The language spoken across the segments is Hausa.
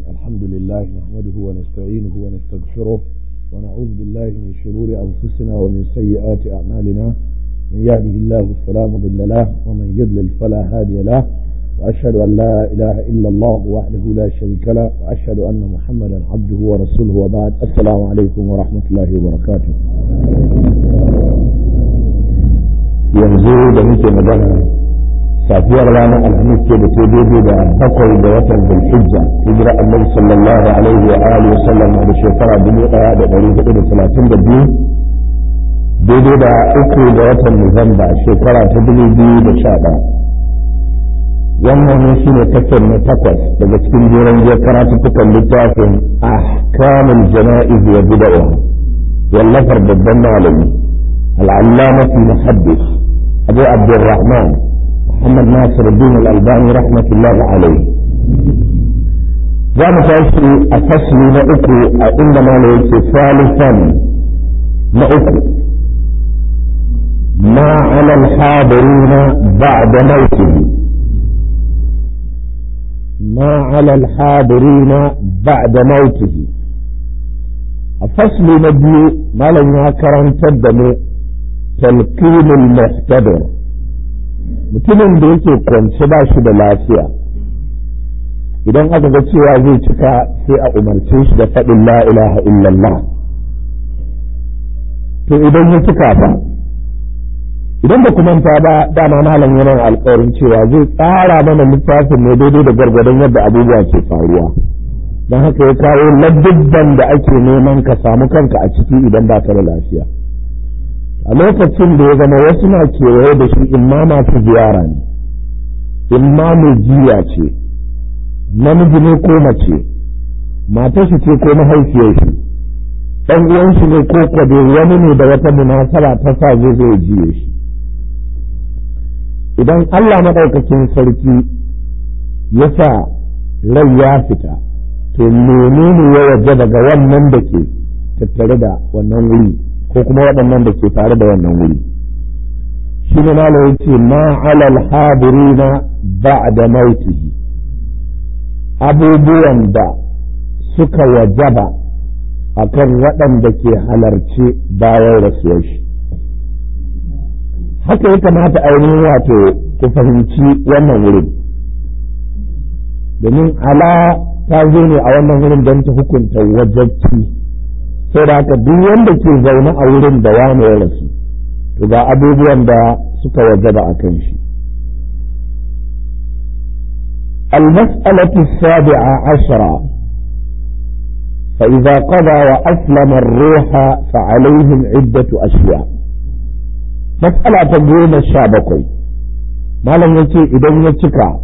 الحمد لله نحمده ونستعينه ونستغفره ونعوذ بالله من شرور أنفسنا ومن سيئات أعمالنا من يهده الله فلا مضل له ومن يضلل فلا هادي له وأشهد أن لا إله إلا الله وحده لا شريك له وأشهد أن محمدا عبده ورسوله وبعد السلام عليكم ورحمة الله وبركاته yanzu da muke magana safiyar ranar alhamis ce da ke daidai da bakwai da watan zulhijja hijira annabi sallallahu alaihi wa alihi wa sallam da shekara dubu daya da dari hudu da talatin da biyu daidai da uku da watan nuwamba shekara ta dubu biyu da sha ɗaya wannan ne shi ne kasar na takwas daga cikin jeron jiya karatuttukan littafin ahkamul jana'iz wa bid'a wallafar babban malami العلامة المحدث أبو عبد الرحمن محمد ناصر الدين الألباني رحمة الله عليه za mu tashi a fasli na uku a inda mana yake salisan na uku ma ala alhadirina ba'da mautihi ma ala alhadirina ba'da mautihi a fasli na biyu malam ya karantar da mu talqinul muhtadir mutumin da yake kwance ba shi da lafiya idan aka ga cewa zai cika sai a umarce shi da faɗin la ilaha illallah to idan ya cika ba idan da kuma ta ba dama malam yana alƙawarin cewa zai tsara mana littafin ne daidai da gargadon yadda abubuwa ke faruwa don haka ya kawo ladubban da ake neman ka samu kanka a ciki idan ba ka da lafiya a lokacin da ya zama wasu na kewaye da shi imma masu ziyara ne imma mai jiya ce namiji ne ko mace matar shi ce ko mahaifiyar shi ɗan uwan shi ne ko kwade wani ne da wata munasaba ta sa zai zai jiye shi idan Allah maɗaukakin sarki ya sa rai ya fita to menene ya waje daga wannan da ke tattare da wannan wuri ko kuma waɗannan da ke tare da wannan wuri shi ne ma ce ma alal hadirina ba'da mautihi abubuwan da suka wajaba akan waɗanda ke halarce bayan rasuwar shi haka ya kamata ainihin wato ku fahimci wannan wurin domin ala ta zo ne a wannan wurin don ta hukunta wajabci sai da haka duk wanda ke zaune a wurin da wani ya rasu to ga abubuwan da suka wajaba a kan shi المسألة السابعة عشرة فإذا قضى وأسلم الروح فعليهم عدة أشياء مسألة تقول الشابكي ما لم يتي إذا يتكى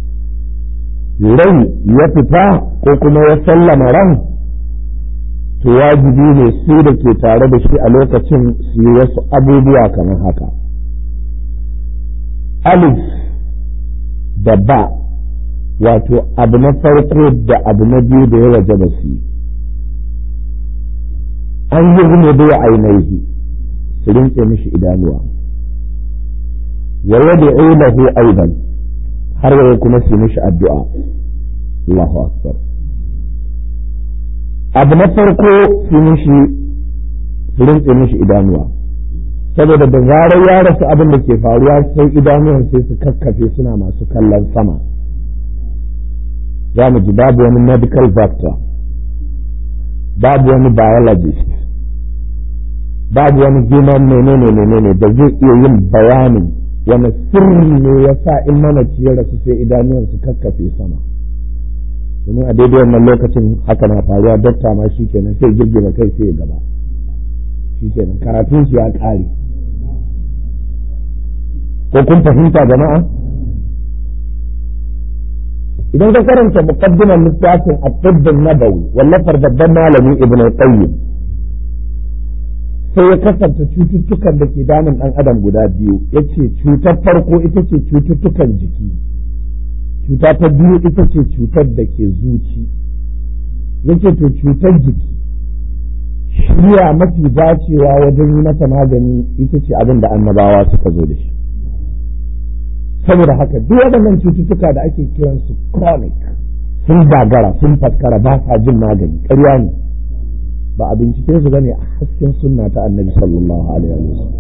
rai ya fita ko kuma ya sallama ran to wajibi ne su da ke tare da shi a lokacin su yi wasu abubuwa kamar haka alif da ba wato abu na farko da abu na biyu da ya waje da su an yi gume da ainihi su rinke mishi idanuwa wa yadda lahu aidan har yau kuma su mishi addu'a Allahu akbar abu na farko su mishi su rinse mishi idanuwa saboda da zarar ya rasu abin da ke faruwa sai idanuwan sai su kakkafe suna masu kallon sama za mu ji babu wani medical doctor babu wani biologist babu wani human menene menene da zai iya yin bayanin wani sirri ne ya sa in mamaci ya rasu sai idanuwan su kakkafe sama domin a daidai wannan lokacin haka na faruwa dokta ma shi kenan sai girgiza kai sai ya gaba shi kenan karatun shi ya ƙare ko kun fahimta jama'a idan ka karanta muqaddimar littafin at-tibb nabawi wallafar babban malami ibnu qayyim sai ya kasance cututtukan da ke damun ɗan adam guda biyu ya ce cutar farko ita ce cututtukan jiki cuta ta biyu ita ce cutar da ke zuci ya ce to cutar jiki shirya mafi dacewa wajen yi mata magani ita ce abin da annabawa suka zo da shi saboda haka duk waɗannan cututtuka da ake kiransu chronic sun gagara sun faskara ba sa jin magani ƙarya ne ba a bincike su bane a hasken sunna ta annabi sallallahu alaihi wa sallam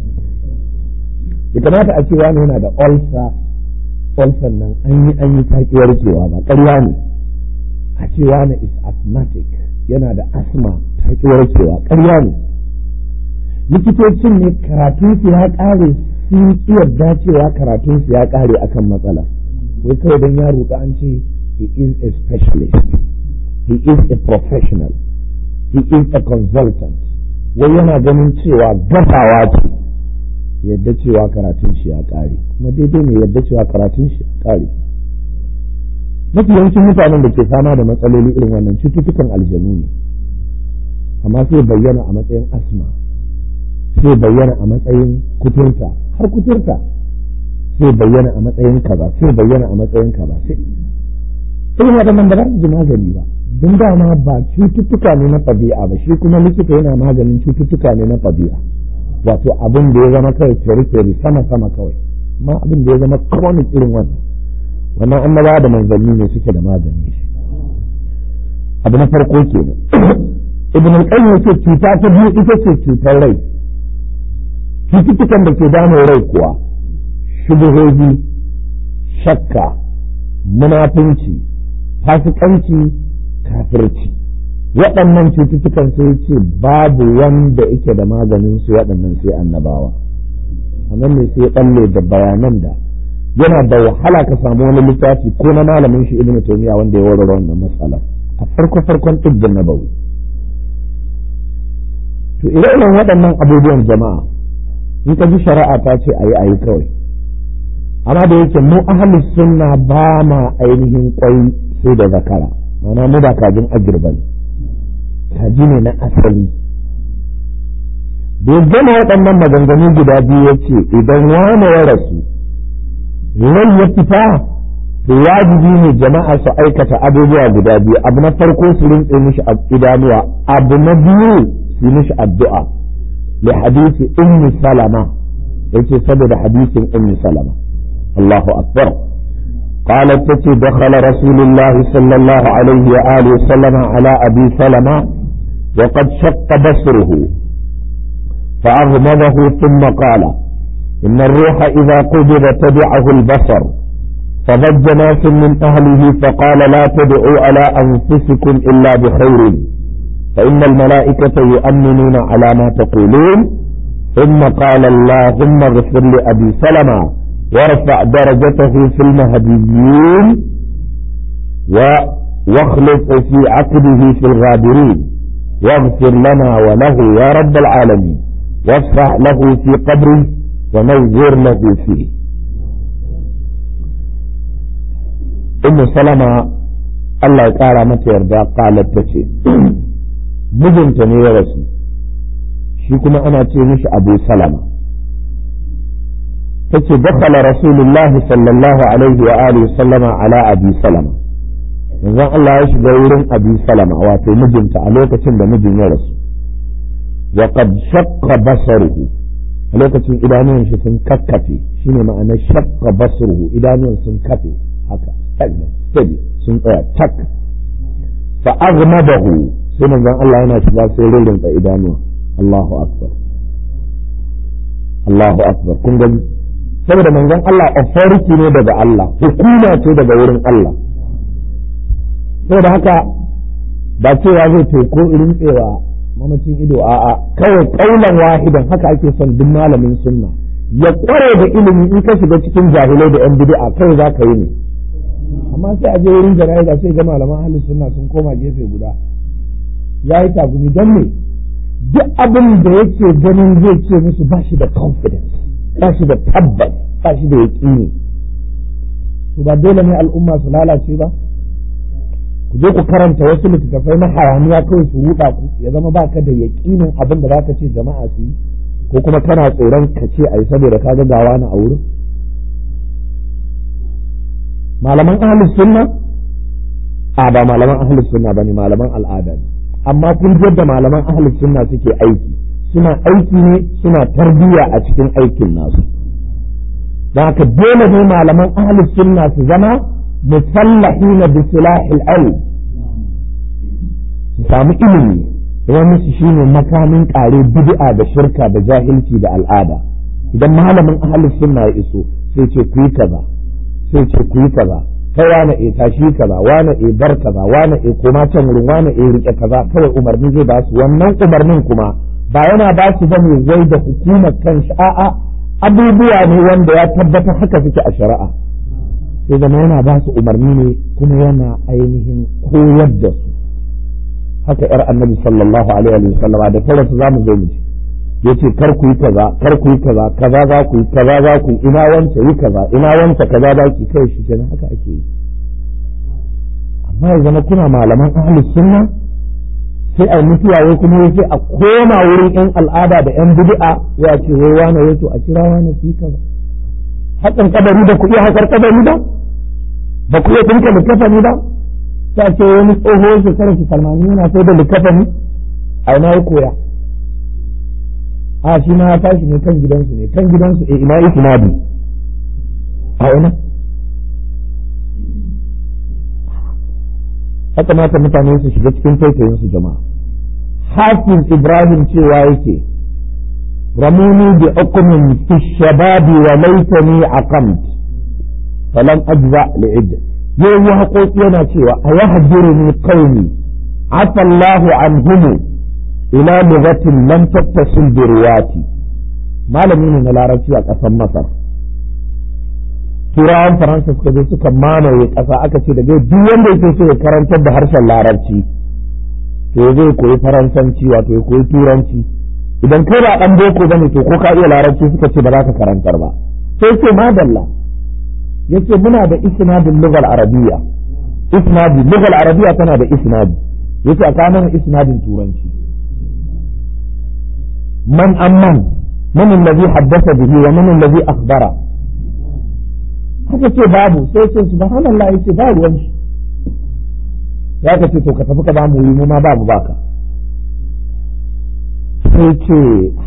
ya kamata a ce wani yana da ulcer ulcer nan an yi an yi taki warkewa ba ƙarya ne a ce wani is asthmatic yana da asma taki warkewa ƙarya ne likitocin ne karatun su ya ƙare sun ki yarda cewa karatun su ya ƙare akan matsala wai kawai don ya roƙa an ce he is a specialist he is a professional he is a consultant wai yana ganin cewa gasawa ce yadda cewa karatun shi ya ƙare kuma daidai ne yadda cewa karatun shi ya ƙare mafi yawancin mutanen da ke fama da matsaloli irin wannan cututtukan aljanu ne amma sai bayyana a matsayin asma sai bayyana a matsayin kuturta har kuturta sai bayyana a matsayin kaza sai bayyana a matsayin kaza sai irin waɗannan ba za su ji magani ba don dama ba cututtuka ne na ɗabi'a ba shi kuma likita yana maganin cututtuka ne na ɗabi'a wato abin da ya zama kawai fere sama sama kawai amma abin da ya zama chronic irin wannan wannan annaba da manzanni ne suke da magani shi abu na farko kenan ibn al-qayyim yace cuta ta biyu ita ce cutar rai cututtukan da ke damun rai kuwa shubuhohi shakka munafunci fasikanci kafirci waɗannan cututtukan sai ce babu wanda yake da maganin su waɗannan sai annabawa a nan ne sai ɓalle da bayanan da yana da wahala ka samu wani littafi ko na malamin shi ibnu taymiya wanda ya warware wannan matsala a farko farkon tibbin nabawi to ire-iren waɗannan abubuwan jama'a in ka ji shari'a ta ce ayi ayi kawai amma da yake mu ahlus sunna ba ma ainihin kwai sai da zakara ma'ana mu ba kajin agirba ne kaji ne na asali da ya gama waɗannan maganganu guda biyu ya ce idan wane ya rasu rai ya fita to wajibi ne jama'a su aikata abubuwa guda biyu abu na farko su rintse mishi idanuwa abu na biyu su mishi addu'a li hadisi ummi salama yace saboda hadisin ummi salama Allahu akbar قالت تتي دخل رسول الله صلى الله عليه وآله وسلم على أبي سلمة وقد شق بصره فأغمضه ثم قال إن الروح إذا قبض تبعه البصر فضج ناس من أهله فقال لا تدعوا على أنفسكم إلا بخير فإن الملائكة يؤمنون على ما تقولون ثم قال اللهم اغفر لأبي سلمة وارفع درجته في المهديين واخلف في عقده في الغابرين واغفر لنا وله يا رب العالمين وافرح له في قبره ونور له فيه ام سلمة الله يقارى متى يرضى قالت تشي mijinta ne ya rasu shi kuma ana ce mishi abu salama tace dakhala rasulullah sallallahu alaihi wa alihi sallama ala abi salama manzon Allah ya shiga wurin abi salama wato mijinta a lokacin da mijin ya rasu wa qad shaqqa basaruhu a lokacin idanuwan shi sun kakkafe shine ma'ana shaqqa basaruhu idanuwan sun kafe haka steady sun tsaya tak fa aghmadahu sai manzon Allah yana shiga sai rinrinka idanuwa Allahu akbar Allahu akbar kun gani saboda manzon Allah authority ne daga Allah hukuma ce daga wurin Allah saboda haka ba cewa zai teko irin tsewa mamacin ido a'a kawai kaulan wahidan haka ake son duk malamin sunna ya kware da ilimi in ka shiga cikin jahilai da yan bid'a kai za ka yi ne amma sai a je wurin jana'iza sai ga malaman ahlus sunna sun koma gefe guda ya yi tagumi don me duk abin da yake ganin zai ce musu ba shi da confidence ba shi da tabbas ba shi da yaƙini to ba dole ne al'umma su lalace ba ku je ku karanta wasu littattafai na hayaniya kawai su ruɗa ku ya zama ba ka da yaƙinin abin da za ka ce jama'a su yi ko kuma kana tsoron ka ce a yi saboda ka ga gawa na a wurin malaman ahlus sunna a ba malaman ahlus sunna bane malaman al'ada ne amma kun da malaman ahlus sunna suke aiki suna aiki ne suna tarbiyya a cikin aikin nasu da haka dole ne malaman ahlus sunna su zama musallahina bi silahil ilm su samu ilimi wani su shine makamin kare bid'a da shirka da jahilci da al'ada idan malamin ahlus sunna ya iso sai ce ku yi kaza sai ce ku yi kaza kai wane e tashi kaza wane e bar kaza wane e koma can wurin wane e rike kaza kawai umarni zai ba su wannan umarnin kuma ba yana ba su bane wai da hukumar kanshi a'a abubuwa ne wanda ya tabbatar haka suke a shari'a sai zama yana ba su umarni ne kuma yana ainihin koyar da su haka yar annabi sallallahu alaihi wa sallam da tare su zamu zo mu yace kar ku yi kaza kar ku yi kaza kaza za ku yi kaza za ku yi ina wance yi kaza ina wance kaza za ki kai shi kenan haka ake yi amma ya zama kuna malaman ahlus sunna sai a mutuwa wai kuma sai a koma wurin yan al'ada da yan bid'a ya ce wai wani wai to a kira wani fi kaza hakan kabari da ku iya hakar kabari ba ba ku iya dinka likafani ba sai ce wani tsoho shekarar shi salmani yana sai da likafani a ina ya koya a shi ma ya tashi ne kan gidansu ne kan gidansu e ina yi sinadi a ina haka mata mutane su shiga cikin taitayin su jama'a hafiz ibrahim cewa yake ramuni bi hukumin fi shababi wa laitani aqamt falam ajza li'id yayi haƙoƙi yana cewa a yahduruni qaumi afa Allahu anhum ila lughatin lam tattasil bi riwati malami ne na larabci a ƙasar masar turawan faransa suka je suka mamaye ƙasa aka ce daga duk wanda yake so ya karantar da harshen larabci to zai koyi faransanci wato ya koyi turanci idan kai ba dan boko bane to ko ka iya larabci suka ce ba za ka karantar ba sai ce madalla yace muna da isnadin lugal arabiya isnadi lugal arabiya tana da isnadi yace a kanan isnadin turanci man amman man allazi haddasa bihi wa man allazi akhbara haka ce babu sai ce subhanallah yace ba ruwan shi ya ka ce to ka tafi ka ba mu mu ma babu baka sai ce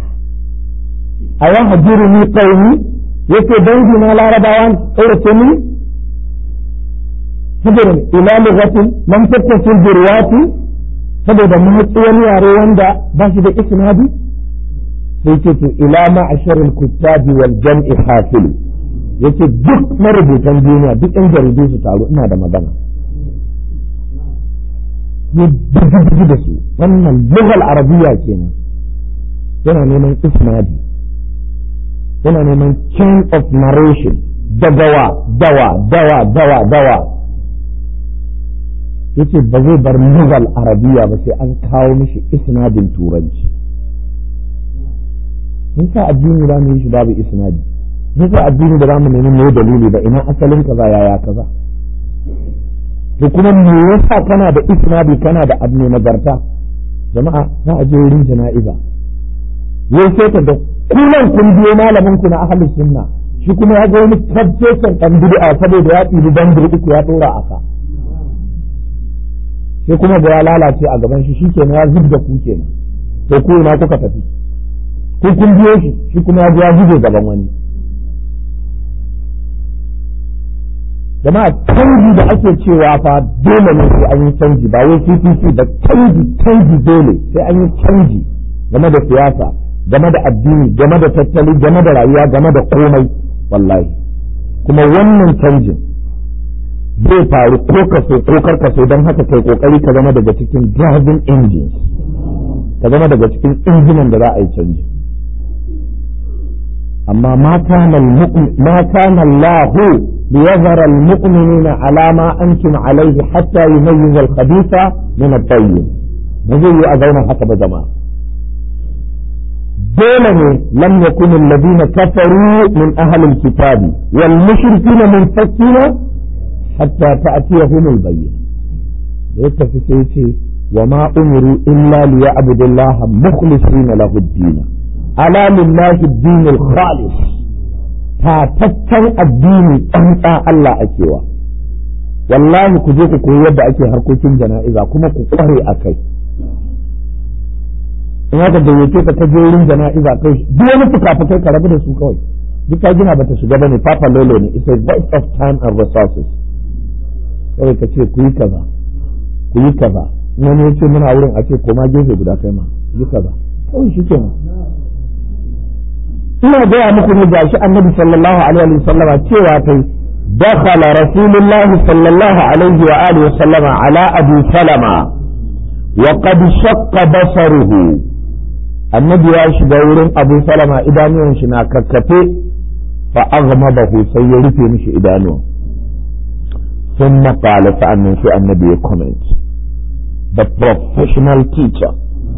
a yan hajiru ni qaumi yace dangi na larabawa kaurace ni saboda ila lughatin lam tattasil bi riwati saboda mahaifi wani yare wanda ba shi da isnadi sai ce to ila ma'asharil kuttabi wal jam'i hasil yace duk marubutan duniya duk yan jaridu su taru ina da magana ya bugi da su wannan lugal arabiya kenan yana neman isnadi yana neman chain of narration dagawa dawa dawa dawa dawa yace ba zai bar lugal arabiya ba sai an kawo mishi isnadin turanci mun sa addini za mu yi shi babu isnadi mun sa addini da za mu nemi me dalili ba ina asalin kaza yaya kaza to kuma me yasa kana da isnadi kana da abu nagarta jama'a za a je wurin jana'iza yau sai ka da kunan kun biyo malamin ku na ahlus sunna shi kuma ya ga wani tabbatar dan bid'a saboda ya tsibi bandir uku ya dora aka sai kuma ga ya lalace a gaban shi shikenan ya zubda ku kenan to ku ina kuka tafi ko kun biyo shi shi kuma ya ya zube gaban wani jama'a canji da ake cewa fa dole ne sai an yi canji ba wai CPC ba canji canji dole sai an yi canji game da siyasa game da addini game da tattali game da rayuwa game da komai wallahi kuma wannan canjin zai faru ko ka so ko kar ka so don haka kai kokari ka zama daga cikin driving engines ka zama daga cikin injinan da za a yi canji amma ma kana Allah liyazara almu'minina ala ma antum alayhi hatta yumayyiz al-khabitha min at-tayyib ba zai yi a zauna haka ba jama'a dole ne lam yakun alladhina kafaru min ahli al-kitabi wal mushrikina munfakina hatta ta'tiyahum al-bayyin da ya tafi sai ce wa ma umiru illa liya'budu Allah mukhlisina lahu ad-din ala lillahi ad-din al-khalis tataccen addini tsantsa Allah akewa wallahi ku je ku koyi yadda ake harkokin jana'iza kuma ku kware a kai in haka gayyace ka ta je wurin jana'iza kai duk wani fuka-fukai ka rabu da su kawai duk ka gina bata shiga bane papa lolo ne it's a waste of time and resources kawai ka ce ku yi kaza ku yi kaza wani ya ce muna wurin a ce koma gefe guda kai ma yi kaza kawai shi kenan ina gaya muku ne gashi annabi sallallahu alaihi wa sallama cewa kai dakhala rasulullahi sallallahu alaihi wa alihi wa sallama ala abu salama wa qad shaqqa basaruhu annabi ya shiga wurin abu salama idanuwan shi na kakkafe fa aghmadahu sai ya rufe mishi idanuwan ثم قال فأنا في النبي comment the professional teacher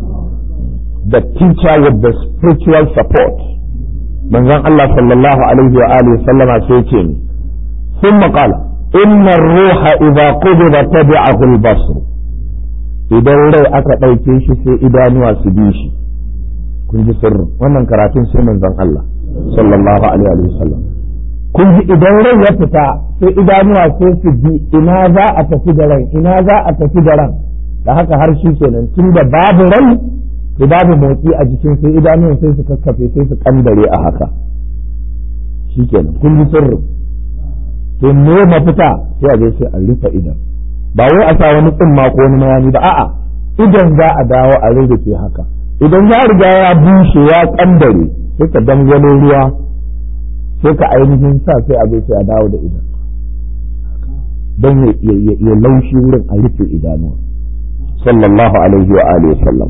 the teacher with the spiritual support manzon Allah sallallahu alaihi wa alihi sallama sai ce ni ثم قال إن الروح إذا قبض تبعه البصر idan rai aka ɗauke shi sai idanuwa su bi shi kun ji sirrin wannan karatun sai manzon Allah sallallahu alaihi wa sallam kun ji idan rai ya fita sai idanuwa sai su bi ina za a tafi da ran ina za a tafi da ran da haka har shi kenan tun da babu rai to babu motsi a jikin sai idanuwan sai su kakkafe sai su kandare a haka shi kenan kun ji sirrin to me mafita sai a je sai a rufe idan ba wai a sa wani tsimma ko wani mayani ba a'a idan za a dawo a rarrafe haka idan ya riga ya bushe ya kandare sai ka dangwalo ruwa sai ka ainihin sa sai a sai a dawo da idan don ya laushi wurin a rufe idanuwa sallallahu alaihi wa alihi sallam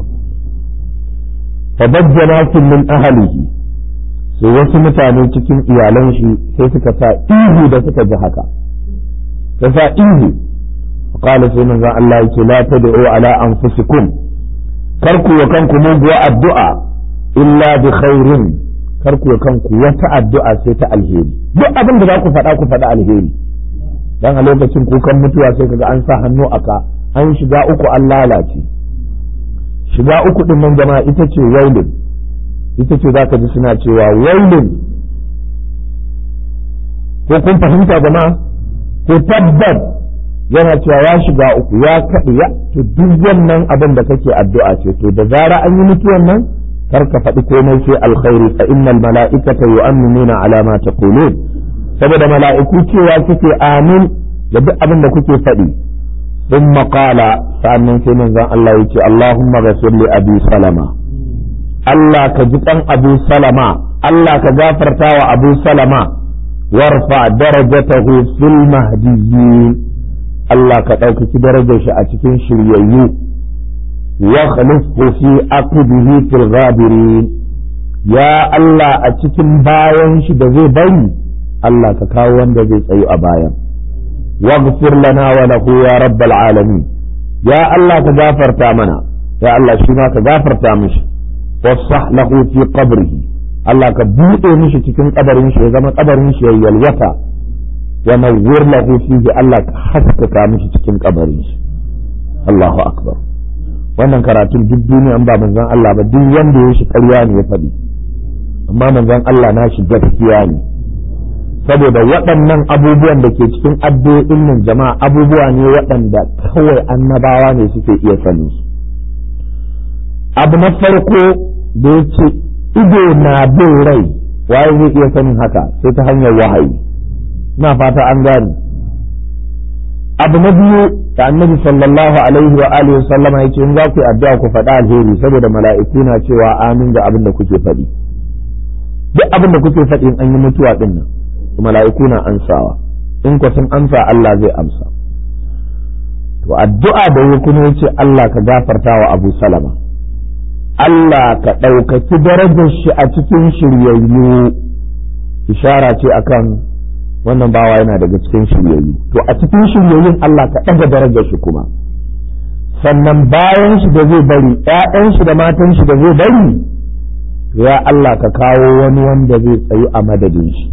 fabajjana min ahalihi sai wasu mutane cikin iyalan shi sai suka sa ihu da suka ji haka ka sa ihu qala sai manzo Allah yake la tad'u ala anfusikum kar ku wa kanku muguwa addu'a illa bi khairin kar ku kanku wata addu'a sai ta alheri duk abin da za ku faɗa ku faɗa alheri dan a lokacin kukan mutuwa sai kaga an sa hannu aka an shiga uku an lalace shiga uku din nan jama'a ita ce wailin ita ce za ka ji suna cewa wailin ko kun fahimta jama'a ko tabbat yana cewa ya shiga uku ya kaɗi ya to duk wannan abin da kake addu'a ce to da zara an yi mutuwan nan kar ka faɗi komai sai alkhairi fa innal mala'ikata yu'minuna ala ma taqulun saboda mala'iku cewa suke amin da duk abin da kuke faɗi ثم قال فأنن في من الله يتي اللهم غفر لي أبي سلمة الله كجتن أبو سلمة الله كجافر تاوى أبو سلمة وارفع درجته في المهديين الله كتوك درجة أتكين شريعيو واخلفه في عقبه في الغابرين يا الله أتكين باين شدزي بين الله ككاوان دزي سيو أبايا واغفر لنا وله يا رب العالمين يا الله تغافر تامنا يا الله شما تغافر تامش وصح له في قبره الله كبوطه مش cikin kabarin shi ya zama kabarin shi ya yalwata wa nawwir lahu fihi Allah ka haskaka mishi cikin kabarin shi Allahu akbar wannan karatun duk duniya an ba manzon Allah ba duk wanda ya shi ƙarya ne ya faɗi amma manzon Allah na shi gaskiya ne saboda waɗannan abubuwan da ke cikin addu'o'in nan jama'a abubuwa ne waɗanda kawai annabawa ne suke iya sanin su abu na farko da ya ce ido na bin rai waye zai iya sanin haka sai ta hanyar wahayi na fata an gane abu na biyu da annabi sallallahu alaihi wa alihi sallama yake in za ku yi addu'a ku faɗa alheri saboda mala'iku na cewa amin ga abin da kuke faɗi duk abin da kuke faɗi in an yi mutuwa ɗin nan mala'iku na ansawa in ku sun amsa Allah zai amsa to addu'a da ya kuma yace Allah ka gafarta wa Abu Salama Allah ka ɗaukaki darajar shi a cikin shiryayyu ishara ce akan wannan bawa yana daga cikin shiryayyu to a cikin shiryayyun Allah ka ɗaga darajar shi kuma sannan bayan shi da zai bari ‘ya'yan shi da matan shi da zai bari ya Allah ka kawo wani wanda zai tsayu a madadin shi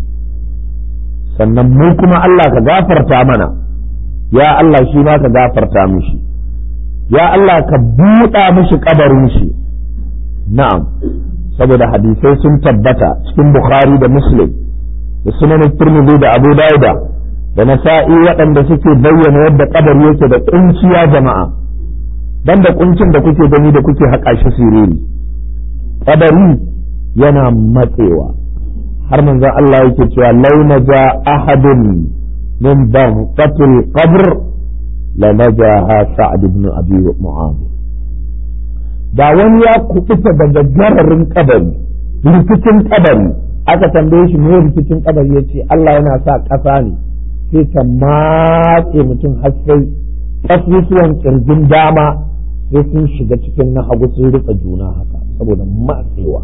sannan mu kuma Allah ka gafarta mana ya Allah shi ma ka gafarta mishi ya Allah ka buɗa mishi kabarin shi na'am saboda hadisai sun tabbata cikin Bukhari da Muslim da sunan Tirmidhi da Abu Dawud da Nasa'i waɗanda suke bayyana yadda kabari yake da kunciya jama'a dan da kuncin da kuke gani da kuke haƙa shi siriri kabari yana matsewa har manzon Allah yake cewa launa ja ahadun min baghtatil qabr la najaha sa'd ibn abi mu'adh da wani ya kubuta daga gararin kabari rikicin kabari aka tambaye shi me rikicin kabari yace Allah yana sa ƙasa ne sai ta matse mutum har sai kasusuwan kirjin dama sai sun shiga cikin na hagu sun rika juna haka saboda matsewa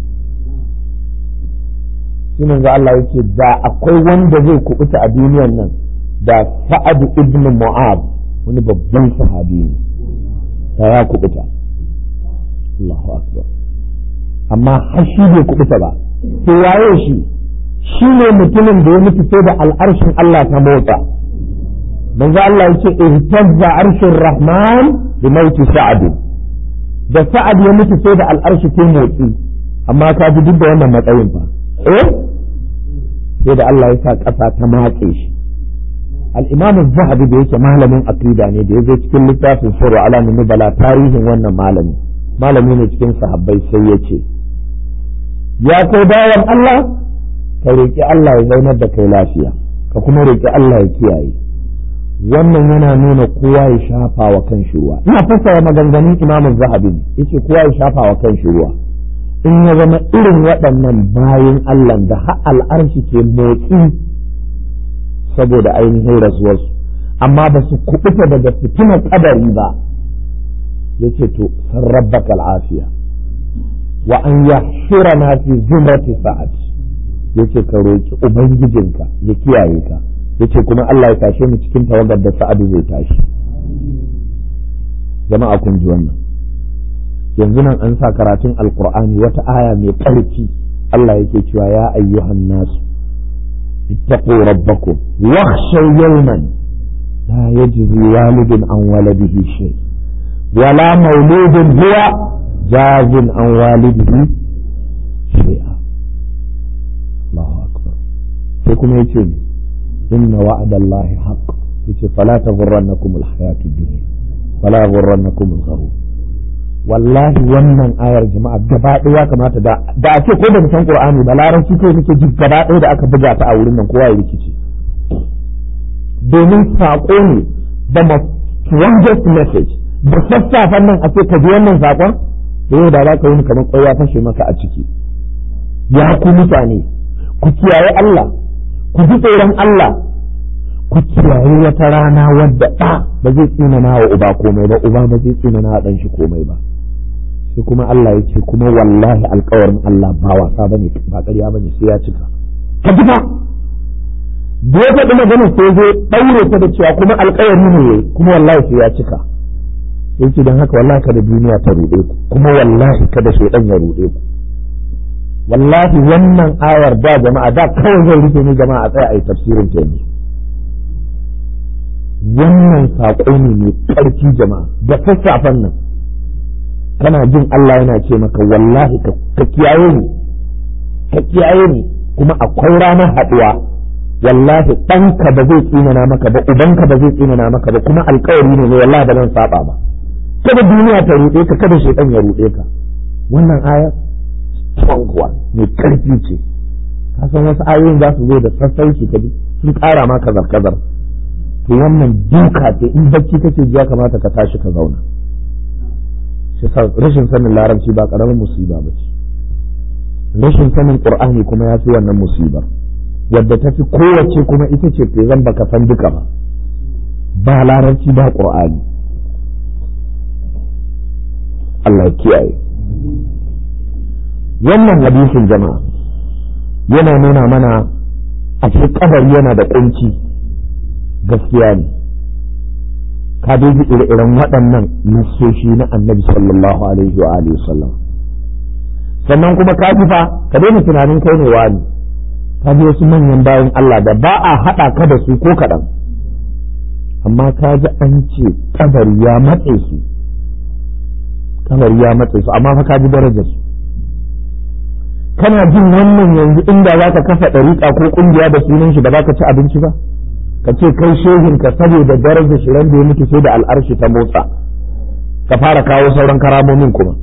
shi manzo Allah yake da akwai wanda zai kubuta a duniyan nan da Sa'ad ibn Mu'ab wani babban sahabi ne da ya kubuta Allahu akbar amma har shi bai kubuta ba to waye shi shi ne mutumin da ya mutu sai da al'arshin Allah ta motsa manzo Allah yake ihtazza arshur rahman bi mauti sa'ad da sa'ad ya mutu sai da al'arshi ta motsi amma ka ji duk da wannan matsayin fa eh sai da Allah ya sa ƙasa ta matse shi al-imam az-zahabi da yake malamin aqida ne da yazo cikin littafin sirru alamin nubala tarihin wannan malami malami ne cikin sahabbai sai ya ce ya kai bayan Allah ka roƙi Allah ya zaunar da kai lafiya ka kuma roƙi Allah ya kiyaye wannan yana nuna kowa ya shafa wa kan shi ruwa ina fassara maganganun Imam Zahabi ne yace kowa ya shafa wa kan shi ruwa in ya zama irin waɗannan bayan Allah da har al'arshi ke motsi saboda ainihin rasuwarsu amma ba su kuɓuta daga fitinar kadari ba yace to san rabbaka al'afiya wa an yahshurana fi zumrati sa'ad yace ka roki ubangijinka ya kiyaye ka yace kuma Allah ya tashe mu cikin tawagar da sa'adu zai tashi jama'a kun ji wannan yanzu nan an sa karatun alqur'ani wata aya mai ƙarfi Allah yake cewa ya ayyuhan nasu ittaqu rabbakum wakhshaw yawman la yajzi walidun an waladihi shay wala mauludun huwa jazin an walidihi shay'a Allahu akbar sai kuma yace ni inna wa'ada Allah haqq yace fala taghurrannakum alhayatu ad-dunya fala yaghurrannakum al-gharur wallahi wannan ayar jama'a gaba ɗaya ya kamata da da a ce ko da san Qur'ani ba larabci kai nake ji gaba ɗaya da aka buga ta a wurin nan kowa ya rikici domin saƙo ne da strongest message da sassafen nan a ce ka ji wannan saƙon da yau da za ka yi kamar ƙwai ya fashe maka a ciki ya ku mutane ku kiyaye Allah ku ji tsoron Allah ku kiyaye wata rana wadda ɗa ba zai tsinana wa uba komai ba uba ba zai tsinana wa ɗan shi komai ba sai kuma Allah ya ce kuma wallahi alkawarin Allah ba wasa bane ba ƙarya bane sai ya cika ka ji fa da ya faɗi magana sai zai ɗaure ta da cewa kuma alkawari ne kuma wallahi sai ya cika sai ce don haka wallahi kada duniya ta ruɗe ku kuma wallahi kada shaidan ya ruɗe ku wallahi wannan ayar da jama'a da kawai zai rufe ni jama'a a tsaya a yi tafsirin ta yanzu wannan saƙo ne mai ƙarfi jama'a da sassafen nan kana jin Allah yana ce maka wallahi ka kiyaye ni ka kiyaye ni kuma akwai ranar haɗuwa wallahi ɗanka ba zai tsinana maka ba ubanka ba zai tsinana maka ba kuma alkawari ne wallahi ba zan saba ba kada duniya ta ruɗe ka kada shaitan ya ruɗe ka wannan aya strong one mai ƙarfi ce ka san wasu ayoyin za su zo da sassauci ka sun ƙara ma kazar kazar to wannan duka ce in bacci kake ji ya kamata ka tashi ka zauna shi rashin sanin larabci ba karamin musiba ba ce rashin sanin qur'ani kuma ya fi wannan musibar wadda ta fi kowace kuma ita ce ke zan baka san duka ba ba larabci ba qur'ani Allah ya kiyaye wannan hadisin jama'a yana nuna mana a cikin kabari yana da kunci gaskiya ne ka dai ji ire-iren waɗannan nassoshi na annabi sallallahu alaihi wa alihi sallam sannan kuma ka ji fa ka daina tunanin kai ne wani ka ji wasu manyan bayan Allah da ba a haɗa ka da su ko kaɗan amma ka ji an ce kabari ya matse su kabari ya matse su amma fa ka ji darajar su kana jin wannan yanzu inda za ka kafa ɗariƙa ko ƙungiya da sunan shi ba za ka ci abinci ba ka ce kai shehin ka saboda darajar shi ran da ya mutu sai da al'arshi ta motsa ka fara kawo sauran karamomin kuma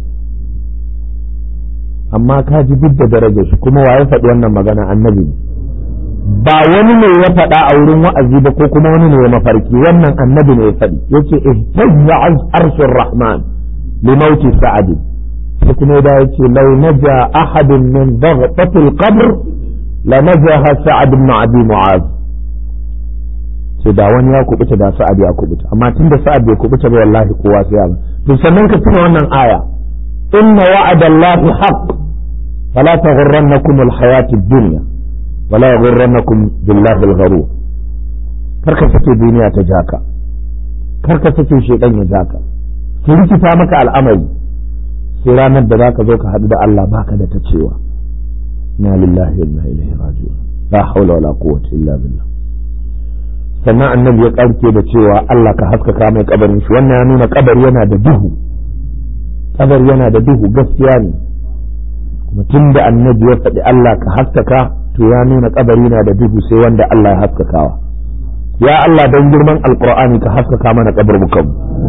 amma ka ji duk da darajar shi kuma waye faɗi wannan magana annabi ba wani ne ya faɗa a wurin wa'azi ba ko kuma wani ne ya mafarki wannan annabi ne ya faɗi yace ihtazza arshur rahman li mauti sa'ad sai kuma da yace law naja ahadun min dhaghtatil qabr la najaha sa'ad ibn abi mu'az sai da wani ya kubuta da sa'ad ya kubuta amma tunda sa'ad bai kubuta ba wallahi kowa sai ya ba to sannan ka tuna wannan aya inna wa'adallahi haqq fala taghurrannakum alhayatid dunya wala yaghurrannakum billahi al-gharur karka sake duniya ta jaka karka sake shedan ya jaka ki rikita maka al'amari sai ranar da zaka zo ka haɗu da Allah baka da ta cewa inna lillahi wa inna ilaihi raji'un la hawla wala quwwata illa billah sannan annabi ya karke da cewa Allah ka haskaka mai kabarin shi wannan ya nuna kabari yana da duhu kabari yana da duhu gaskiya ne kuma tun da annabi ya faɗi Allah ka haskaka to ya nuna kabari na da duhu sai wanda Allah ya haskakawa ya Allah don girman alkur'ani ka haskaka mana kaburbukan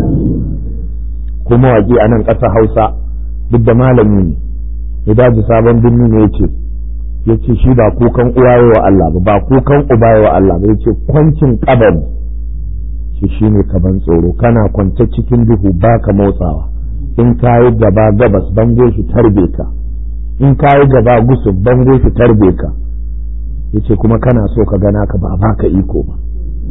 kuma waƙi a nan ƙasa hausa duk da malami ne ya daji sabon birni ne yace yace shi ba kukan uwaye wa Allah ba ba kukan ubaye wa Allah ba yace kwancin kabari shi shine kaban tsoro kana kwance cikin duhu baka motsawa in kayi gaba gabas bango shi tarbe ka in kayi gaba gusub bango shi tarbe ka yace kuma kana so ka gana ka ba baka iko ba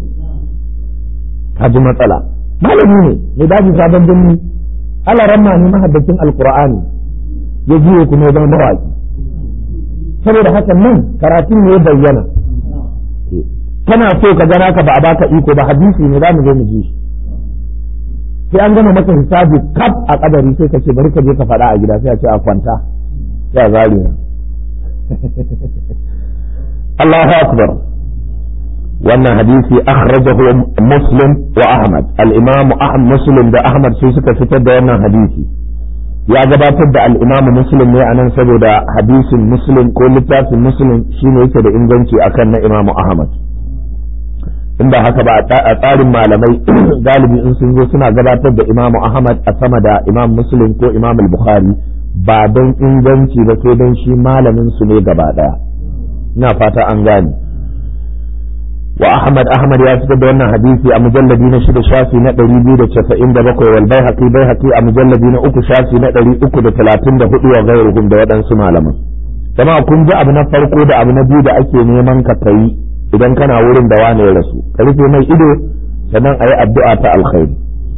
ka ji matsala malami ne mai daji sabon birni ala ramma ne mahaddacin alqur'ani ya jiye kuma ya zama mawaki saboda haka nan karatun ne ya bayyana kana so ka gana ka ba a baka iko ba hadisi ne za mu zo mu ji shi sai an gama maka hisabi kaf a kadari sai ka ce bari ka je ka faɗa a gida sai a ce a kwanta ya zari Allahu akbar wannan hadisi akhrajahu muslim wa ahmad al-imam ahmad muslim da ahmad sai suka fitar da wannan hadisi ya gabatar da al-imam muslim ne anan saboda hadisin muslim ko littafin muslim shine yake da inganci akan na imam ahmad in ba haka ba a tsarin malamai galibi in sun zo suna gabatar da imamu ahmad a sama da imam muslim ko imam al-bukhari ba don inganci ba sai don shi malamin su ne gaba daya ina fata an gane wa ahmad ahmad ya fitar da wannan hadisi a mujalladi na shida shafi na ɗari biyu da casa'in da bakwai wal baihaqi baihaqi a mujalladi na uku shafi na ɗari uku da talatin da hudu wa gairuhum da waɗansu malaman jama'a kun ji abu na farko da abu na biyu da ake neman ka kai idan kana wurin da wane ya rasu ka rufe mai ido sannan a yi addu'a ta alkhairi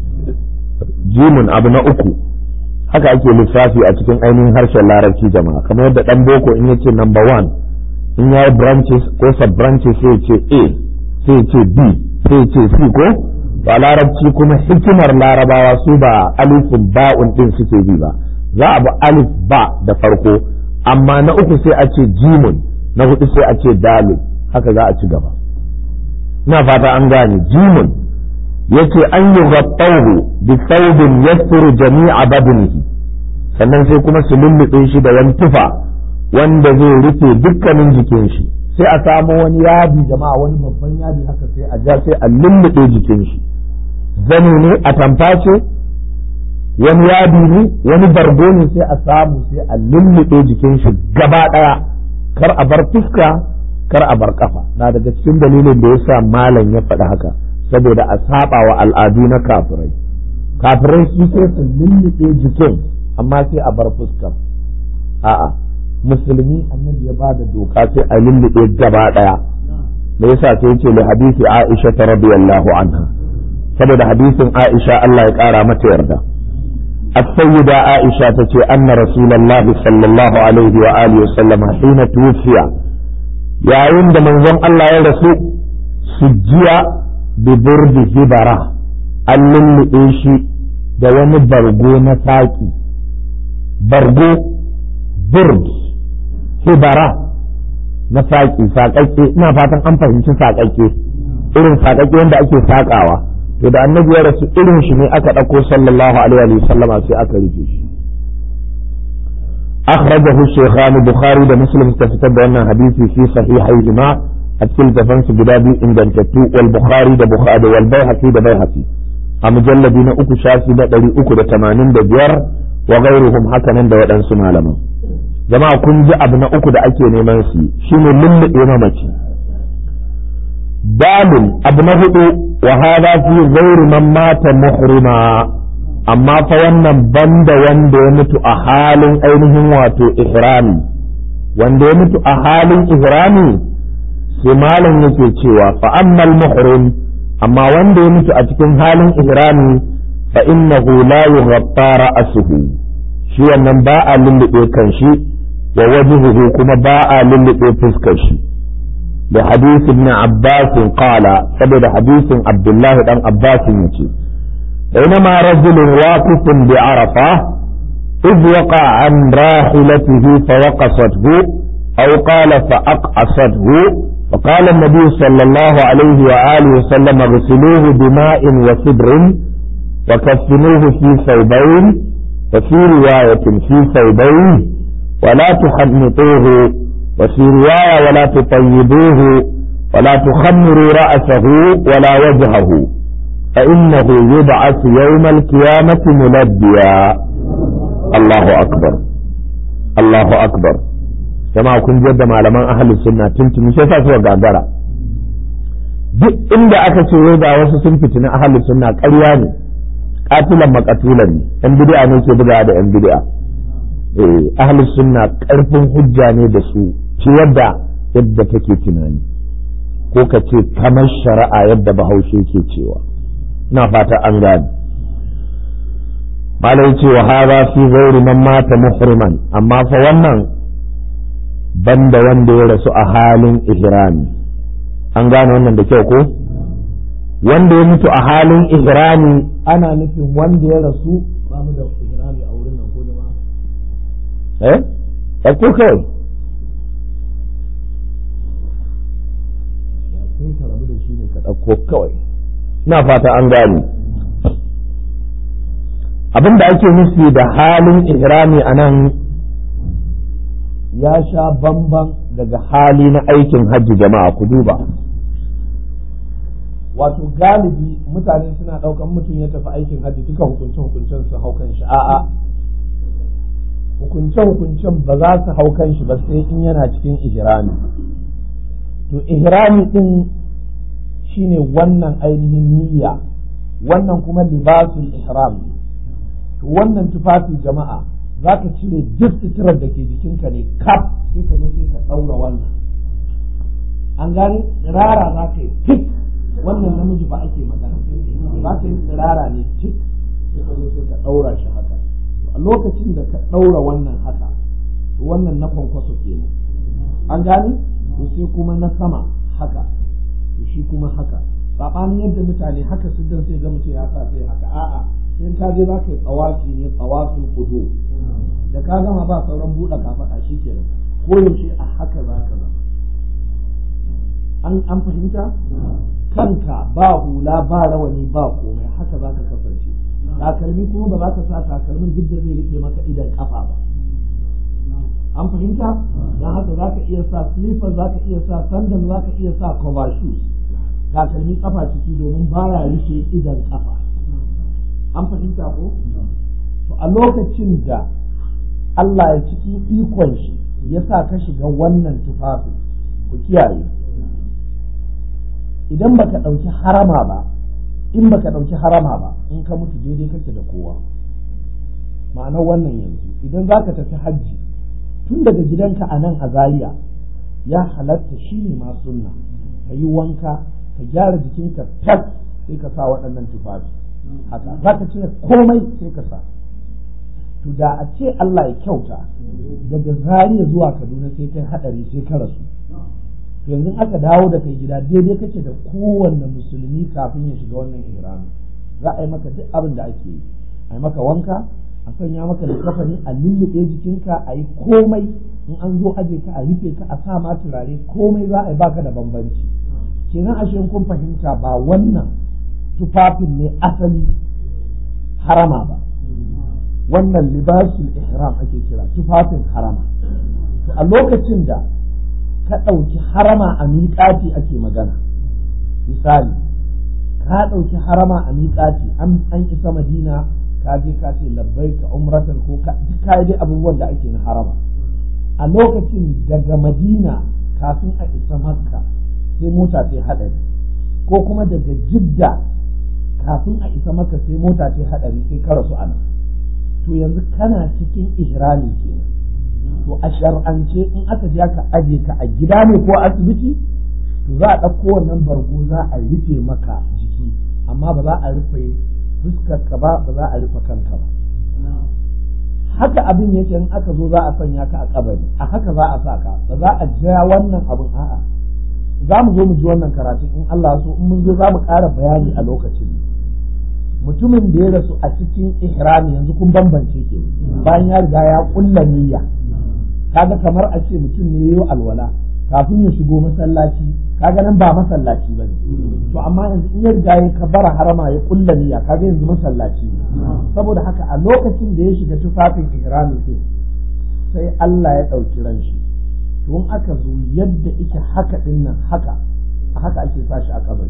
jimin abu na uku haka ake lissafi a cikin ainihin harshen larabci jama'a kamar yadda dan boko in yace number one in ya yi branches ko sub branches sai ce a sai ce b sai ce c ko ba larabci kuma hikimar larabawa su ba alifin ba'un din suke bi ba za a bi alif ba da farko amma na uku sai a ce jimun na hudu sai a ce dalil haka za a ci gaba ina fata an gane jimun yace an yi ghattahu bi thawbin yasturu jami'a badnihi sannan sai kuma su lullube shi da wani tufa wanda zai rufe dukkanin jikin shi sai a samu wani yadi jama'a wani babban yadi haka sai a ja sai a lullube jikin shi zani ne a tamface wani yadi ne wani bargo ne sai a samu sai a lullube jikin shi gaba daya kar a bar fuska kar a bar kafa na daga cikin dalilin da yasa malam ya faɗi haka saboda a saba wa al'adu na kafirai kafirai su sai su lullube jikin amma sai a bar fuskar a'a musulmi annabi ya bada doka sai a lullube gaba daya me yasa sai yace li hadisi Aisha ta radiyallahu anha saboda hadisin Aisha Allah ya kara mata yarda السيدة عائشة تتي أن رسول الله صلى الله عليه وآله وسلم حين توفي yayin da manzon Allah ya rasu sujjiya bi burdi hibara an lulluɓe shi da wani bargo na saƙi bargo burd hibara na saƙi saƙaƙe ina fatan an fahimci saƙaƙe irin saƙaƙe wanda ake saƙawa to da annabi ya rasu irin shi ne aka ɗauko sallallahu alaihi wa sallama sai aka rufe shi أخرجه الشيخان البخاري ده مسلم تفتد أن حديثي في صحيحيهما أتكل تفنس جدابي إن جنتتو والبخاري ده بخاري والبيهقي ده بيهقي أمجلدين أكو شاسي ده دلي أكو ده تمانين ده بيار وغيرهم حكنا ده ودن سمالما جماعة كن جاء ابن أكو ده أكي نيمانسي شنو لل إمامتي dalil abu na hudu wa hada fi ghairi man mata muhrima amma fa wannan banda wanda ya mutu a halin ainihin wato ihrami wanda ya mutu a halin ihrami sai malam yake cewa fa ammal muhrim amma wanda ya mutu a cikin halin ihrami fa innahu la yughatta ra'suhu shi wannan ba a lullube kan shi wa wajhuhu kuma ba a lullube fuskar shi da hadith ibn Abbas qala saboda hadisin Abdullah dan Abbas yace بينما رجل واقف بعرفة إذ وقع عن راحلته فوقصته أو قال فأقعصته فقال النبي صلى الله عليه وآله وسلم اغسلوه بماء وسدر وكفنوه في ثوبين وفي رواية في ثوبين ولا تحنطوه وفي رواية ولا تطيبوه ولا تخمروا رأسه ولا وجهه فإنه يبعث يوم القيامة ملبيا الله أكبر الله أكبر jama'a kun da malaman ahalin sunna tuntuni sai sa suka gagara duk inda aka ce wai ga wasu sun fitina ahalin sunna ƙarya ne katilan makatulan ne yan bid'a ne ke bugawa da yan bid'a eh ahalin sunna ƙarfin hujja ne da su fiye da yadda take tunani ko ka ce kamar shari'a yadda bahaushe ke cewa ina fata an gane malai ce wa hada fi ghairi man mata muhriman amma fa wannan banda wanda ya rasu a halin ihrami an gane wannan da kyau ko wanda ya mutu a halin ihrami ana nufin wanda ya rasu ba mu da ihrami a wurin nan ko jama'a eh ɗauko kai sai ka rabu da shi ne ka ɗauko kawai ina fata an gane abin da ake nufi da halin ihrami a nan ya sha bamban daga hali na aikin hajji jama'a ku duba wato galibi mutane suna ɗaukan mutum ya tafi aikin hajji duka hukunce-hukuncen su haukan shi a'a hukunce-hukuncen ba za su haukan shi ba sai in yana cikin ihrami to ihrami din shine wannan ainihin niyya wannan kuma libasul ihram to wannan tufafi jama'a za ka cire duk suturar da ke jikinka ne kaf sai ka zo sai ka ɗaura wannan an gani tsirara za ka yi tik wannan namiji ba ake magana za ka yi tsirara ne tik sai ka zo sai ka ɗaura shi haka a lokacin da ka ɗaura wannan haka to wannan na kwankwaso kenan an gani to sai kuma na sama haka to shi kuma haka saɓanin yadda mutane haka su dan sai ga mutum ya sa sai haka a'a sai ka je za ka yi tsawafi ne tsawafin kudu da ka gama ba sauran buɗe kafaɗa shi kenan ko yaushe a haka za ka zama an an fahimta kanka ba hula ba rawani ba komai haka za ka kasance takalmi kuma ba za ka sa takalmin duk da zai rufe maka idan kafa ba an fahimta don haka za ka iya sa slipper za ka iya sa sandal za ka iya sa cover shoes takalmi kafa ciki domin baya rufe idan kafa an fahimta ko to a lokacin da Allah ya cikin ikon shi ya sa ka shiga wannan tufafin ku kiyaye idan baka ɗauki harama ba in baka ɗauki harama ba in ka mutu daidai kake da kowa ma'anar wannan yanzu idan za ka tafi hajji tun daga gidanka a nan a Zariya ya halatta shi ne ma sunna ka yi wanka ka gyara jikinka tas sai ka sa waɗannan tufafi haka za ka cire komai sai ka sa to da a ce Allah ya kyauta daga Zariya zuwa Kaduna sai kai hadari sai ka rasu yanzu aka dawo da kai gida daidai kake da kowanne musulmi kafin ya shiga wannan ihrami za a yi maka duk abin da ake yi a yi maka wanka a sanya maka likafani a lullube jikinka a yi komai in an zo aje ka a rufe ka a sa ma turare komai za a yi baka da bambanci kenan ashe kun fahimta ba wannan tufafin ne asali harama ba wannan libasul ihram ake kira tufafin harama to a lokacin da ka ɗauki harama a miƙati ake magana misali ka ɗauki harama a miƙati an isa madina ka je ka ce labbai ka umratan ko ka duk ka dai abubuwan da ake na harama a lokacin daga madina kafin a isa makka sai mota ta haɗari ko kuma daga jidda kafin a isa maka sai mota ta haɗari sai ka rasu a nan to yanzu kana cikin ihrami kenan to a shar'ance in aka je aka aje ka a gida ne ko asibiti to za a ɗauko wannan bargo za a rufe maka jiki amma ba za a rufe fuskarka ba ba za a rufe kanka ba haka abin yake in aka zo za a sanya ka a kabari a haka za a sa ka ba za a ja wannan abin a'a za mu zo mu ji wannan karatu in Allah so in mun zo za mu ƙara bayani a lokacin mutumin da ya rasu a cikin ihrami yanzu kun bambance ke bayan ya riga ya kulla niyya kaga kamar a ce mutum ne yayi alwala kafin ya shigo masallaci kaga nan ba masallaci bane to amma yanzu in ya riga ya kabara harama ya kulla niyya kaga yanzu masallaci ne saboda haka a lokacin da ya shiga tufafin ihrami din sai Allah ya ɗauki ran shi to in aka zo yadda ike haka din nan haka a haka ake sa shi a kabari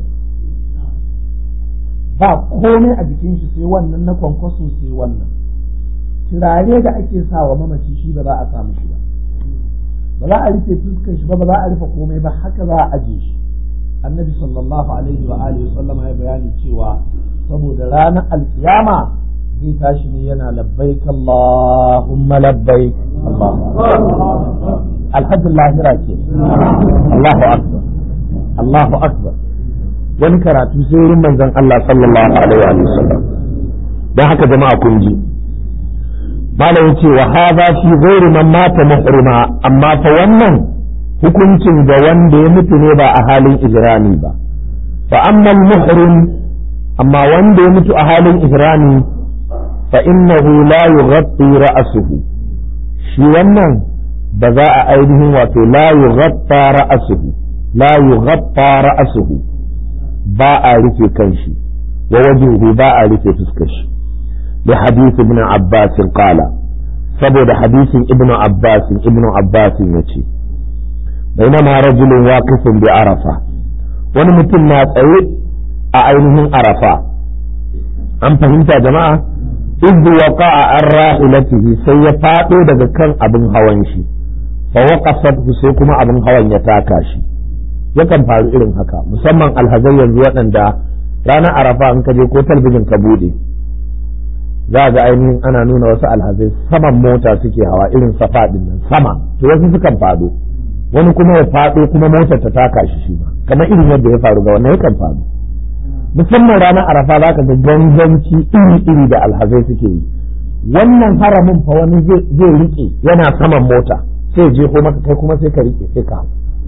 ba komai a jikin shi sai wannan na kwankwaso sai wannan turare da ake sa wa mamaci shi ba za a samu shi ba ba za a rufe fuskar shi ba ba za a rufe komai ba haka za a aje shi annabi sallallahu alaihi wa alihi sallam ya bayani cewa saboda ranar alkiyama zai tashi ne yana labbaik Allahumma labbaik Allahu alhaji lahira ke Allahu akbar Allahu akbar wani karatu sai wurin manzon Allah sallallahu alaihi wa sallam dan haka jama'a kun ji malam yace wa hadha fi ghairi man mata muhrima amma fa wannan hukuncin ga wanda ya mutu ne ba a halin ijrami ba fa amma muhrim amma wanda ya mutu a halin ijrami fa innahu la yughatti ra'suhu shi wannan ba za a ainihin wato la yughatta ra'suhu la yughatta ra'suhu ba a rufe kanshi wa wajhuhu ba a rufe fuskar shi da hadith ibn Abbas qala saboda hadisin ibn Abbas ibn Abbas yace bainama rajulun waqifun bi arafa wani mutum na tsaye a ainihin arafa an fahimta jama'a idh waqa'a an rahilatihi sai ya fado daga kan abin hawan shi fa waqafat sai kuma abin hawan ya taka shi yakan faru irin haka musamman alhazai yanzu waɗanda ranar arafa in ka je ko talbijin ka bude za ga ainihin ana nuna wasu alhazai saman mota suke hawa irin safa din nan sama to wasu sukan fado wani kuma ya fado kuma motar ta taka shi shi ma kamar irin yadda ya faru ga wannan yakan faru musamman ranar arafa za ka ga ganganci iri-iri da alhazai suke yi wannan haramin fa wani zai rike yana saman mota sai je ko maka kai kuma sai ka rike sai ka hau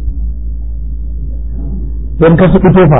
don ka suki tofa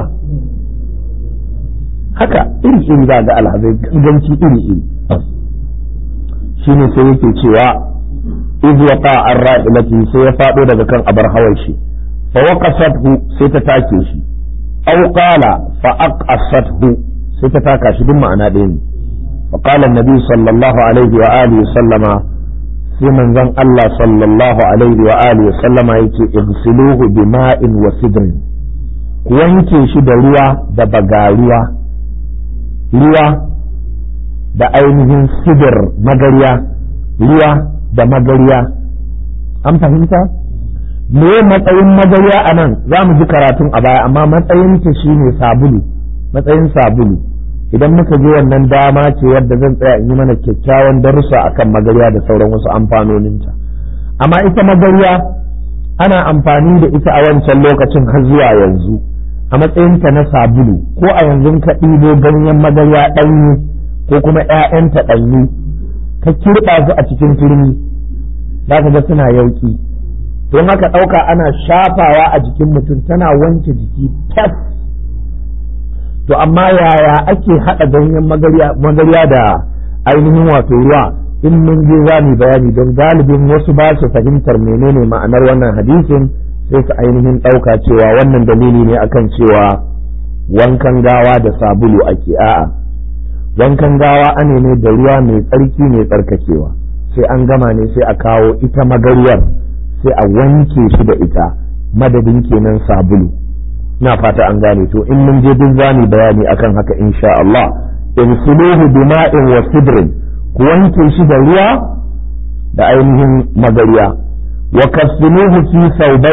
haka iri iri za ga alhazai ganganci iri iri shine sai yake cewa iz waqa ar-ra'ilati sai ya fado daga kan abar hawan shi fa waqasathu sai ta take shi aw qala fa aqasathu sai ta taka shi duk ma'ana ɗaya ne fa qala an-nabi sallallahu alaihi wa alihi sallama sai manzon Allah sallallahu alaihi wa alihi sallama yake igsiluhu bima'in wa sidrin ku wanke shi da ruwa da bagaruwa ruwa da ainihin sidir magariya ruwa da magariya an fahimta me matsayin magariya a nan za mu ji karatun a baya amma matsayinta shine sabulu matsayin sabulu idan muka je wannan dama ce wadda zan tsaya in yi mana kyakkyawan darussa akan magariya da sauran wasu amfanoninta amma ita magariya ana amfani da ita a wancan lokacin har zuwa yanzu a matsayinta na sabulu ko a yanzu ka ɗibo ganyen magarya ɗanyu ko kuma ‘ya'yanta ɗanyu ka kirɓa su a cikin turmi za ka ga suna yauki don haka ɗauka ana shafawa a jikin mutum tana wanke jiki tas to amma yaya ake haɗa ganyen magarya da ainihin wato ruwa in mun je za mu bayani don galibin wasu ba su fahimtar menene ma'anar wannan hadisin sai su ainihin ɗauka cewa wannan dalili ne akan cewa wankan gawa da sabulu ake a'a wankan gawa ane ne da ruwa mai tsarki mai tsarkakewa sai an gama ne sai a kawo ita magaryar sai a wanke shi da ita madadin kenan sabulu na fata an gane to in mun je duk zani bayani akan haka insha Allah insuluhu bima'in wa sidrin ku wanke shi da ruwa da ainihin magarya wa kafsinuhu fi saubain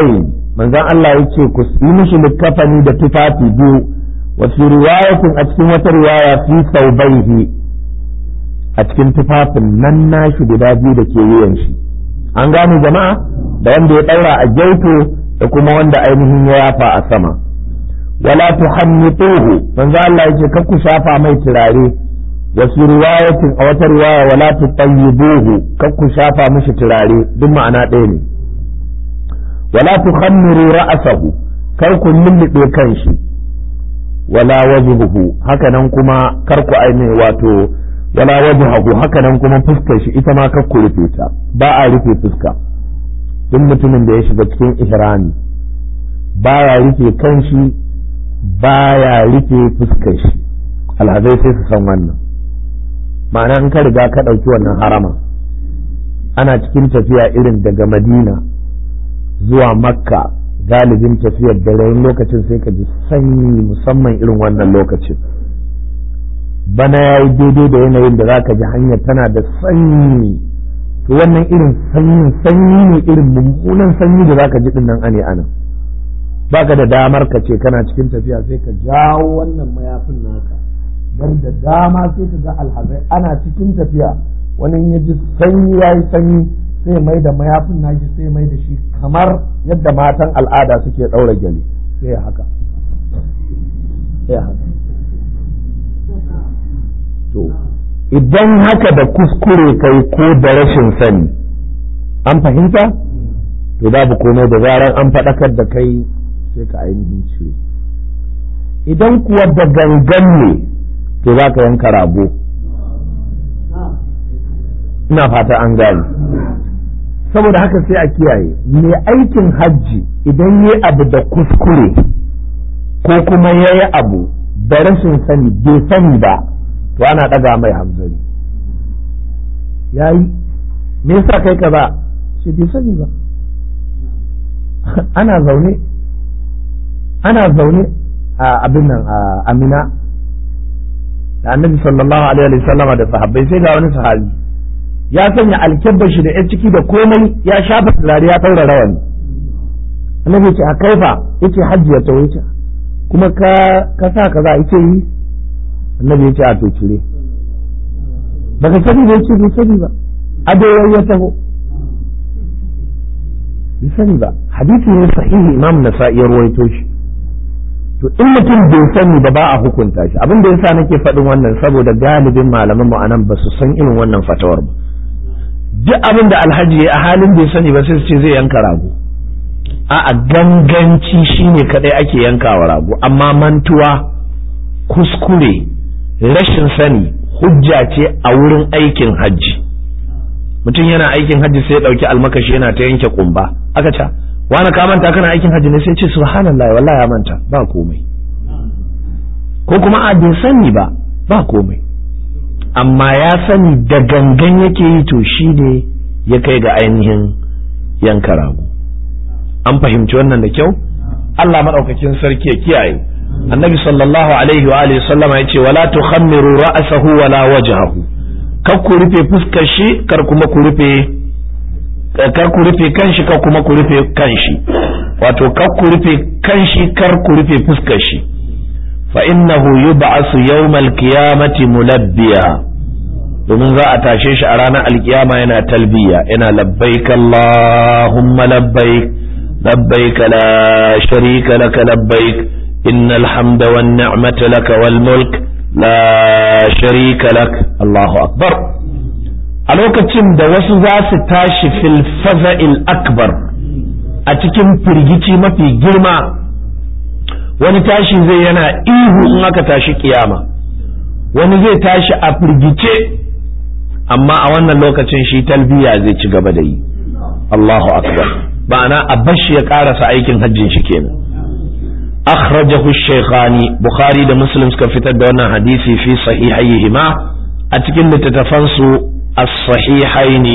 manzon Allah ya ce ku yi mishi likafani da tufafi biyu wa fi riwayatin a cikin wata riwaya fi saubaihi a cikin tufafin nan nashi guda biyu da ke wuyan shi an gane jama'a da wanda ya daura a gyauto da kuma wanda ainihin ya yafa a sama wala tuhannituhu manzo Allah yace kar ku shafa mai turare wa fi riwayatin a wata riwaya wala tutayyibuhu kar ku shafa mishi turare duk ma'ana ɗaya ne wala tukhammiru ra'sahu kar ku lullube kanshi wala wajhuhu haka nan kuma kar ku aine wato wala wajhahu haka nan kuma fuskar shi ita ma kar ku rufe ta ba a rufe fuska duk mutumin da ya shiga cikin ihrami baya rufe kanshi baya rufe fuskar shi alhazai sai su san wannan ma'ana in ka riga ka ɗauki wannan harama ana cikin tafiya irin daga madina zuwa makka galibin tafiyar dare lokacin sai ka ji sanyi musamman irin wannan lokacin bana ya yi daidai da yanayin da za ka ji hanyar tana da sanyi to wannan irin sanyin sanyi ne irin mummunan sanyi da za ka ji din nan ane anan baka da damar ka ce kana cikin tafiya sai ka jawo wannan mayafin naka dan da dama sai ka ga alhazai ana cikin tafiya wani ya ji sanyi ya yi sanyi sai mai da mayafin nashi sai mai da shi kamar yadda matan al'ada suke ɗaura gyale sai haka sai haka to idan haka da kuskure kai ko da rashin sani an fahimta to babu komai da zarar an faɗakar da kai sai ka ainihin cire idan kuwa da gangan ne to za ka yanka rago ina fata an gane saboda haka sai a kiyaye mai aikin hajji idan yi abu da kuskure ko kuma ya yi abu da rashin sani bai sani ba to ana ɗaga mai hamzari ya yi me yasa kai ka ba shi bai sani ba ana zaune ana zaune a abin nan a amina da annabi sallallahu alaihi wa sallama da sahabbai sai ga wani sahabi ya sanya alkyabbar shi da ya ciki da komai ya shafa turare ya ɗaura rawani annabi ya ce a kaifa yace hajji ya tawo yace kuma ka ka sa kaza yace yi annabi ya ce a to cire baka sani ba yace bai sani ba ado ya taho bai sani ba hadisi ne sahihi imam nasa'i ya ruwaito shi to in mutum bai sani ba ba a hukunta shi abin da yasa nake faɗin wannan saboda galibin malaman mu anan ba su san irin wannan fatawar ba duk abin da alhaji ya a halin bai sani ba sai su ce zai yanka rago a ganganci shine kadai ake yankawa rago amma mantuwa kuskure rashin sani hujja ce a wurin aikin hajji mutum yana aikin hajji sai ya dauki almakashi yana ta yanke kumba aka ce wani ka manta kana aikin hajji ne sai ce subhanallah wallahi ya manta ba komai ko kuma a bai sani ba ba komai amma ya sani da gangan yake yi to shi ne ya kai ga ainihin yanka rago an fahimci wannan da kyau Allah maɗaukakin sarki ya kiyaye annabi sallallahu alaihi wa alihi sallama ya ce wala tukhammiru ra'sahu wala wajhahu kar ku rufe fuskar shi kar kuma ku rufe kar ku rufe kanshi kar kuma ku rufe kanshi wato kar ku rufe kanshi kar ku rufe fuskar shi fa innahu yub'asu yawmal qiyamati mulabbiya domin za a tashe shi a ranar alkiyama yana talbiya yana labbaik allahumma labbaik labbaik la sharika laka labbaik innal hamda wan ni'mata laka wal mulk la sharika lak Allahu akbar a lokacin da wasu za su tashi fil faza'il akbar a cikin firgici mafi girma wani tashi zai yana ihu in aka tashi kiyama wani zai tashi a firgice amma a wannan lokacin shi talbiya zai ci gaba da yi Allahu akbar ma'ana a bashi ya karasa aikin hajjin shi kenan akhrajahu shaykhani bukhari da muslim suka fitar da wannan hadisi fi sahihayhima a cikin littattafan su as-sahihaini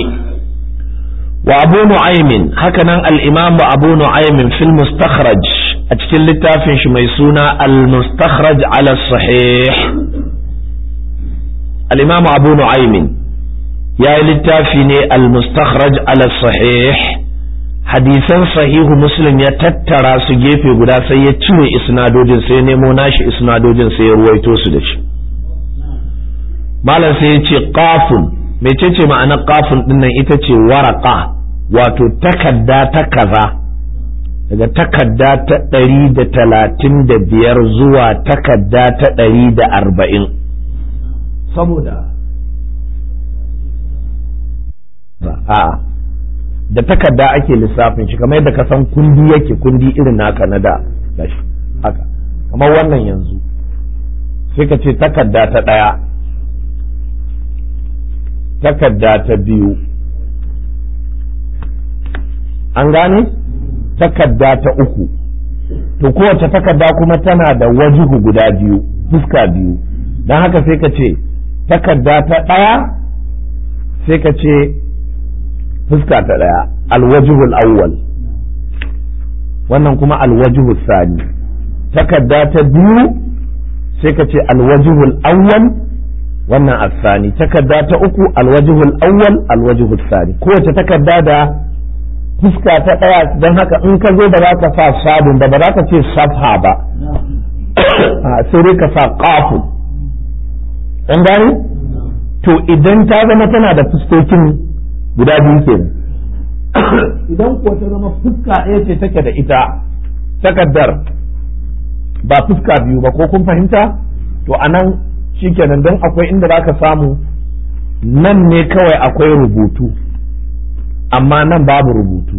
wa abu nu'aymin hakanan al-imam abu nu'aymin fil mustakhraj a cikin littafin shi mai suna al-mustakhraj ala sahih al-imam abu nu'aymin ya yi littafi ne al-mustakhraj ala sahih hadisan sahihu muslim ya tattara su gefe guda sai ya cire isnadojin sai nemo nashi isnadojin sai ya ruwaito su da shi malam sai ya ce qafun mecece ma'anar qafun dinnan ita ce waraka wato takadda ta kaza daga takadda ta ɗari da talatin da biyar zuwa takadda ta ɗari da arba'in saboda a'a da takarda ake lissafin shi kamar yadda ka san kundi yake kundi irin naka na da gashi haka kamar wannan yanzu sai ka ce takarda ta ɗaya takarda ta biyu an gane takarda ta uku to kowace takarda kuma tana da wajihu guda biyu fuska biyu don haka sai ka ce takarda ta ɗaya sai ka ce fuska ta ɗaya alwajihul awwal wannan kuma alwajihul sani takarda ta biyu sai ka ce alwajihul awwal wannan asani takarda ta uku alwajihul awwal alwajihul sani kowace takarda da fuska ta ɗaya don haka in ka zo ba za ka sa sabon ba ba za ka ce safha ba sai dai ka sa ƙafu an gane to idan ta zama tana da fuskokin guda biyu ke idan kuwa ta zama fuska ɗaya ce take da ita takaddar ba fuska biyu ba ko kun fahimta to anan shikenan don akwai inda za ka samu nan ne kawai akwai rubutu amma nan babu rubutu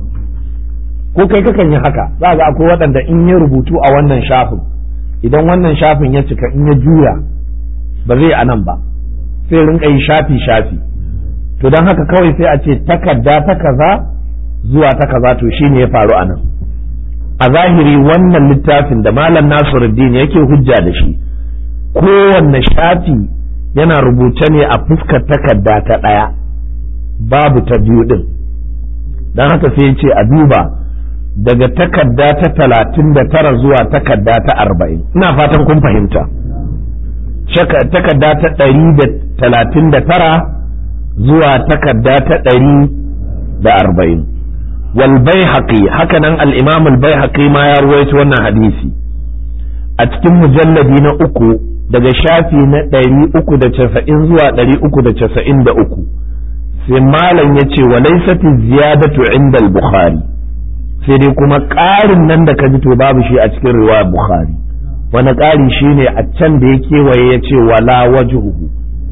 ko kai kakan yi haka za ga akwai waɗanda in yi rubutu a wannan shafin idan wannan shafin ya cika in ya juya ba zai a nan ba sai rinka yi shafi shafi to don haka kawai sai a ce takarda ta kaza zuwa ta kaza to shine ya faru a nan a zahiri wannan littafin da malam nasiruddin yake hujja da shi kowanne shafi yana rubuce ne a fuskar takarda ta ɗaya babu ta biyu ɗin don haka sai ya ce a duba daga takarda ta talatin da tara zuwa takarda ta arba'in ina fatan kun fahimta takarda ta ɗari da talatin da tara zuwa takarda ta ɗari da arba'in wal baihaqi hakanan al-imam al-baihaqi ma ya ruwaito wannan hadisi a cikin mujalladi na uku daga shafi na ɗari uku da casa'in zuwa ɗari uku da casa'in da uku sai malam ya ce wa laisati ziyadatu inda al-bukhari sai dai kuma ƙarin nan da ka ji to babu shi a cikin riwayar bukhari wani ƙari shine a can da ya kewaye ya ce wala wajhuhu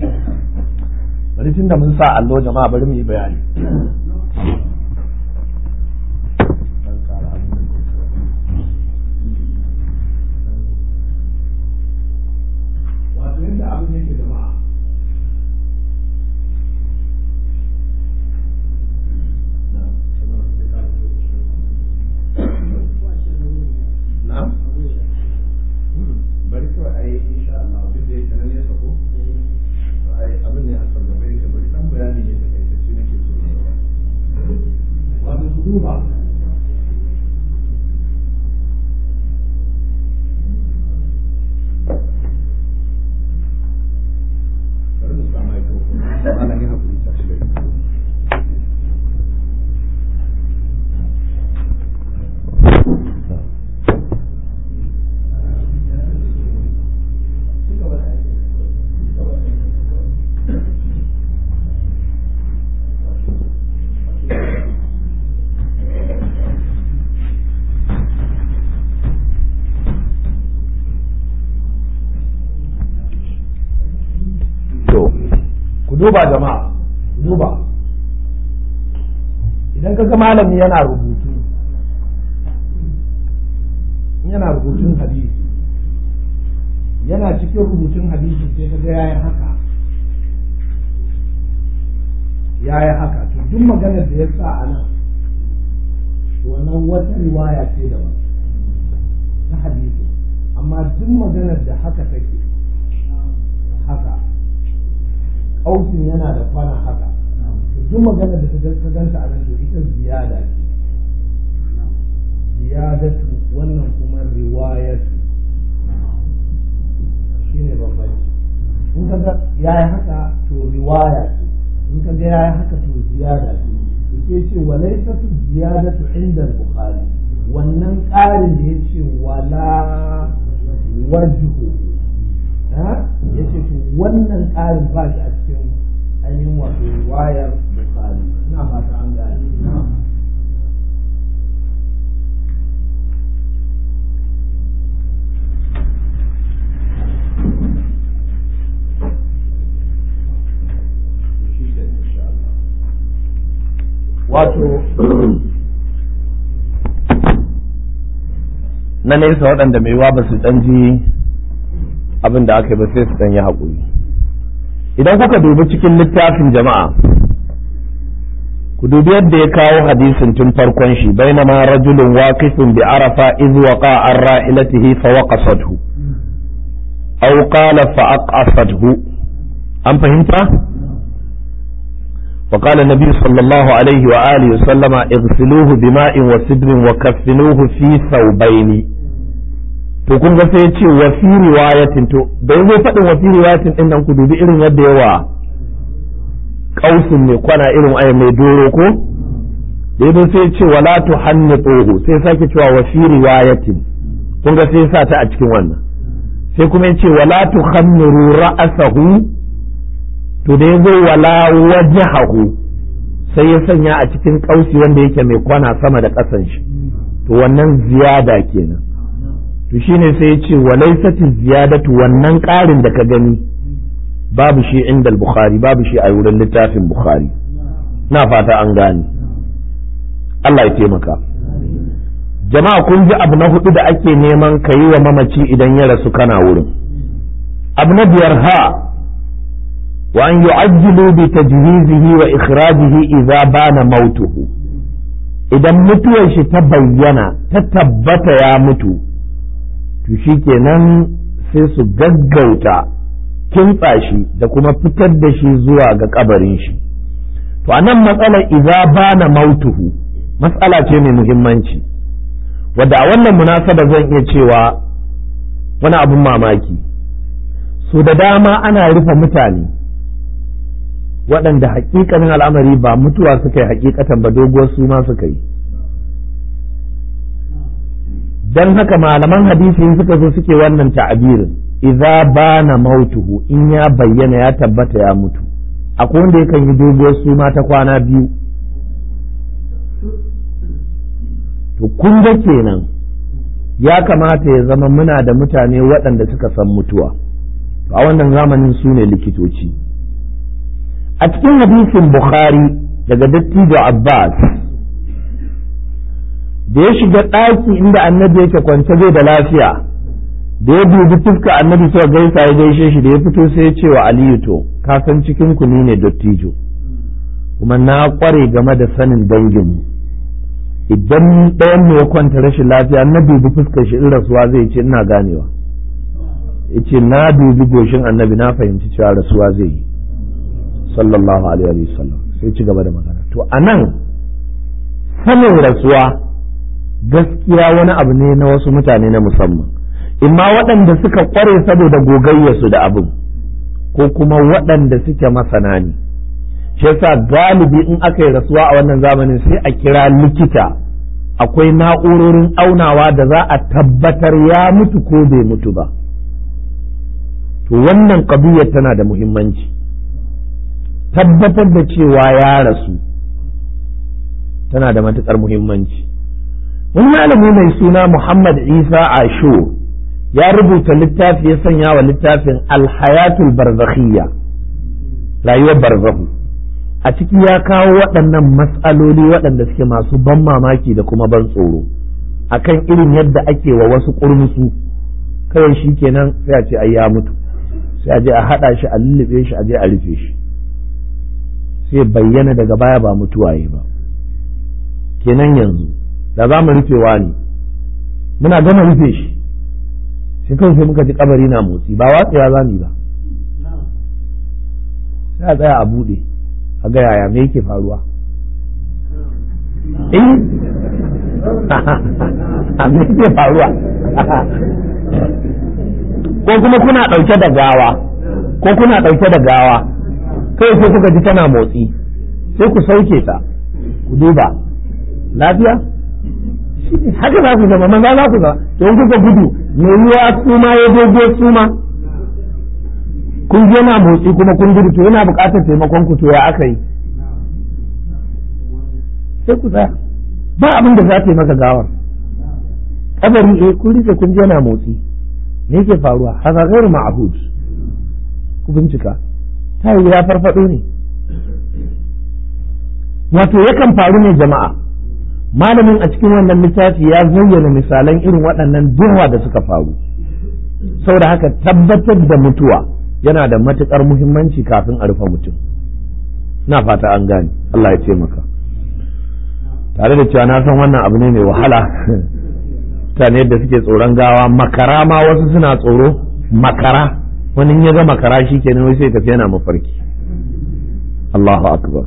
bari tun da mun sa allo jama'a bari mu yi bayani wato yadda abin yake jama'a na'am bari kawai a yi insha Allah duk da yake nan ya sako ai abin ne a sargabe yake bari dan bayani ne take ta ce nake so wato su duba bari mu sa microphone ana yin hakuri ta shi duba jama'a duba idan ka ga malami yana rubutu yana rubutun hadisi yana cikin rubutun hadisi sai ka ga yayi haka yayi haka to duk maganar da ya sa a nan wannan wata riwaya ce daban na hadisi amma duk maganar da haka take haka kausin yana da kwana haka duk magana da ta ganta a nan to ita ziyada ce ziyadatu wannan kuma riwayatu shine bambanci in ka ga yayi haka to riwaya ce in ka ga yayi haka to ziyada ce sai ce walaisatu ziyadatu inda bukhari wannan ƙarin da ya ce wala wajhu ya ce to wannan ƙarin ba shi a cikin ainihin wato wayar bukhari ina fata an gane wato na nesa waɗanda mai wa ba su ɗan ji abin da aka yi ba sai su ɗan yi haƙuri idan kuka dubi cikin littafin jama'a ku dubi yadda ya kawo hadisin tun farkon shi bainama rajulun waqifun bi arafa iz waqa an ra'ilatihi fa waqasathu aw qala fa aqasathu an fahimta وقال النبي صلى الله عليه وآله وسلم اغسلوه بماء وسدر وكفنوه في ثوبين to kun ga sai ce wa fi riwayatin to da yazo faɗin wa fi riwayatin din nan ku dubi irin yadda yawa kausin mai kwana irin ai mai doro ko da yazo sai ce wala tuhannituhu sai sake cewa wa fi riwayatin kun ga sai sa ta a cikin wannan sai kuma ya ce wala tukhammiru ra'asahu to da ya zo wala wajahahu sai ya sanya a cikin kausi wanda yake mai kwana sama da ƙasan shi to wannan ziyada kenan to shine sai ya ce walaisati ziyadatu wannan ƙarin da ka gani babu shi inda bukhari babu shi a wurin littafin bukhari na fata an gane Allah ya taimaka jama'a kun ji abu na hudu da ake neman ka yi wa mamaci idan ya rasu kana wurin abu na biyar ha وأن يعجلوا بتجهيزه وإخراجه إذا بان موته idan mutuwar shi ta bayyana ta tabbata ya mutu to shi kenan sai su gaggauta kintsa shi da kuma fitar da shi zuwa ga kabarin shi to anan matsalar idza bana mautuhu matsala ce mai muhimmanci wadda a wannan munasaba zan iya cewa wani abin mamaki so da dama ana rufe mutane waɗanda hakikanin al'amari ba mutuwa suka yi hakikatan ba doguwar su ma suka yi don haka malaman hadisi suka zo suke wannan ta'abirin idza bana mautuhu in ya bayyana ya tabbata ya mutu akwai wanda yakan yi doguwar su ma ta kwana biyu to kun ga kenan ya kamata ya zama muna da mutane waɗanda suka san mutuwa a wannan zamanin su ne likitoci a cikin hadisin Bukhari daga dattijo Abbas da ya shiga ɗaki inda annabi yake kwance bai da lafiya da ya dubi fuska annabi sai gaisa ya gaishe shi da ya fito sai ya ce wa Aliyu to ka san cikin ku ne dattijo kuma na kware game da sanin danginmu idan ɗayan mu ya kwanta rashin lafiya na dubi fuskar shi in rasuwa zai ce ina ganewa yace na dubi goshin annabi na fahimci cewa rasuwa zai yi sallallahu alaihi wa sallam sai ci gaba da magana to anan sanin rasuwa gaskiya wani abu ne na wasu mutane na musamman imma waɗanda suka ƙware saboda gogayyarsu da abin ko kuma waɗanda suke masana ne shi yasa galibi in aka yi rasuwa a wannan zamanin sai a kira likita akwai na'urorin aunawa da za a tabbatar ya mutu ko bai mutu ba to wannan ƙabiyar tana da muhimmanci tabbatar da cewa ya rasu tana da matuƙar muhimmanci wani malami mai suna Muhammad Isa Ashur ya rubuta littafi ya sanya wa littafin alhayatul barzakhiyya rayuwar barzahu a ciki ya kawo waɗannan matsaloli waɗanda suke masu ban mamaki da kuma ban tsoro akan irin yadda ake wa wasu ƙurmusu kawai shi kenan sai a ce ai ya mutu sai a je a haɗa shi a lullube shi a je a rufe shi sai bayyana daga baya ba mutuwaye ba kenan yanzu da za mu rufewa ne muna gama rufe shi sai kawai sai muka ji kabari na motsi ba watsewa za mu yi ba sai a tsaya a buɗe a ga yaya me yake faruwa eh a me yake faruwa ko kuma kuna ɗauke da gawa ko kuna ɗauke da gawa kai sai kuka ji tana motsi sai ku sauke ta ku duba lafiya haka za ku zama maza za ku zama don kuka gudu mai yiwa suma ya dogo suma kun je na motsi kuma kun gudu to yana buƙatar taimakon ku to ya aka yi sai ku tsaya ba abin da za ta yi maka gawar kabari eh kun rike kun je na motsi me yake faruwa haka gairu ma'hud ku bincika ta yi ya farfado ne wato yakan faru ne jama'a malamin a cikin wannan littafi ya zayyana misalan irin waɗannan duwa da suka faru saboda haka tabbatar da mutuwa yana da matuƙar muhimmanci kafin a rufe mutum na fata an gane Allah ya ce maka tare da cewa na san wannan abu ne mai wahala mutane yadda suke tsoron gawa makara ma wasu suna tsoro makara wani ya ga makara shi kenan wai sai tafi yana mafarki Allahu akbar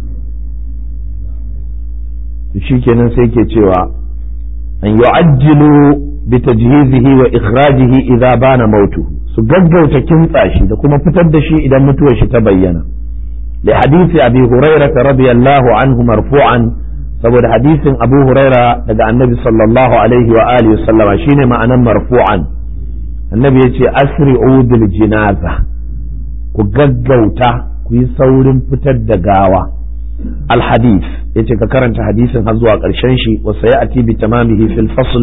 shi kenan sai ke cewa an yu'ajjilu bi tajhizihi wa ikhrajihi idza bana mautuhu su gaggauta kintsa shi da kuma fitar da shi idan mutuwar shi ta bayyana li hadisi abi hurairah radiyallahu anhu marfu'an saboda hadisin abu huraira daga annabi sallallahu alaihi wa alihi sallama shine ma'anan marfu'an annabi yace asri'u bil jinaza ku gaggauta ku yi saurin fitar da gawa al hadith yace ka karanta hadisin har zuwa karshen shi wa sayati bi tamamihi fil fasl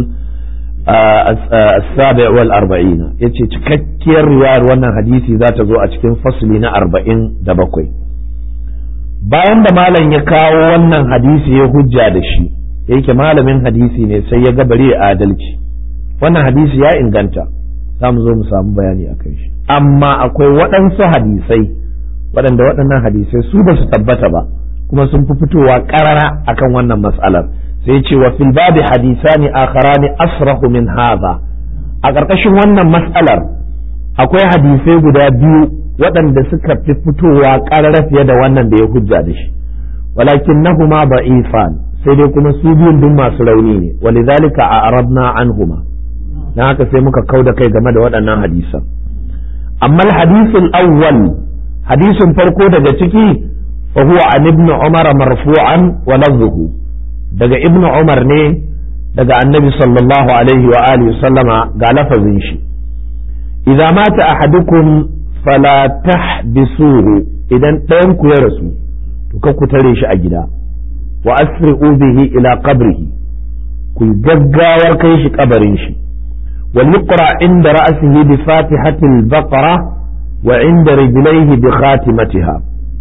السابع والأربعين yace cikakkiyar riwayar wannan hadisi za ta zo a cikin fasli na arba'in da bakwai bayan da malam ya kawo wannan hadisi ya hujja da shi yake malamin hadisi ne sai ya gabare adalci wannan hadisi ya inganta za mu zo mu samu bayani a kan shi amma akwai waɗansu hadisai waɗanda waɗannan hadisai su ba su tabbata ba kuma sun fi fitowa ƙarara akan wannan matsalar sai ce wa fil babi hadisani akharani asrahu min hadha a ƙarƙashin wannan matsalar akwai hadisai guda biyu waɗanda suka fi fitowa ƙarara fiye da wannan da ya hujja da shi walakin nahuma da'ifan sai dai kuma su biyun duk masu rauni ne walidhalika a arabna anhuma dan haka sai muka kauda kai game da waɗannan hadisan amma hadisul awwal hadisin farko daga ciki fa huwa an ibn umar marfu'an wa lafzuhu daga ibn umar ne daga annabi sallallahu alaihi wa alihi sallama ga lafazin shi idza mata ahadukum fala tahbisuhu idan ɗayan ku ya rasu to ka ku tare shi a gida wa asri'u bihi ila qabrihi ku gaggawar kai shi kabarin shi wal yuqra inda ra'sihi bi fatihatil baqara wa inda rijlaihi bi khatimatiha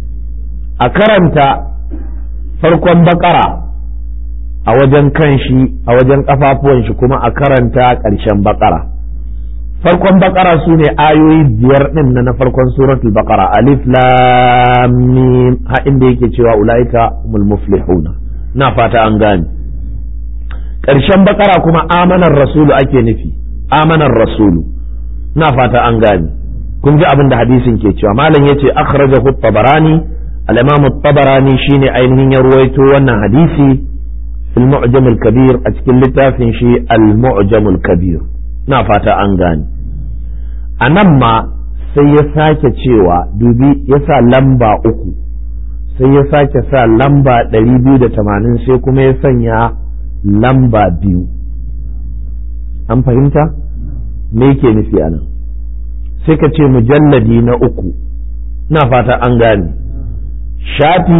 a karanta farkon bakara a wajen kanshi a wajen kafafuwan shi kuma a karanta ƙarshen bakara farkon bakara su ne ayoyi biyar ɗin na na farkon suratul bakara alif lam mim ha inda yake cewa ulaika humul muflihuna na fata an gane ƙarshen bakara kuma amanar rasulu ake nufi amanar rasulu na fata an gane kun ji abin da hadisin ke cewa malam yace akhrajahu at-tabarani al-imam at-tabarani shine ainihin ya ruwaito wannan hadisi fil mu'jam al-kabir a cikin littafin shi al-mu'jam al-kabir na fata an gane a nan ma sai ya sake cewa dubi ya sa lamba uku sai ya sake sa lamba ɗari biyu da tamanin sai kuma ya sanya lamba biyu an fahimta me ke nufi a nan sai ka ce mujalladi na uku na fata an gane shafi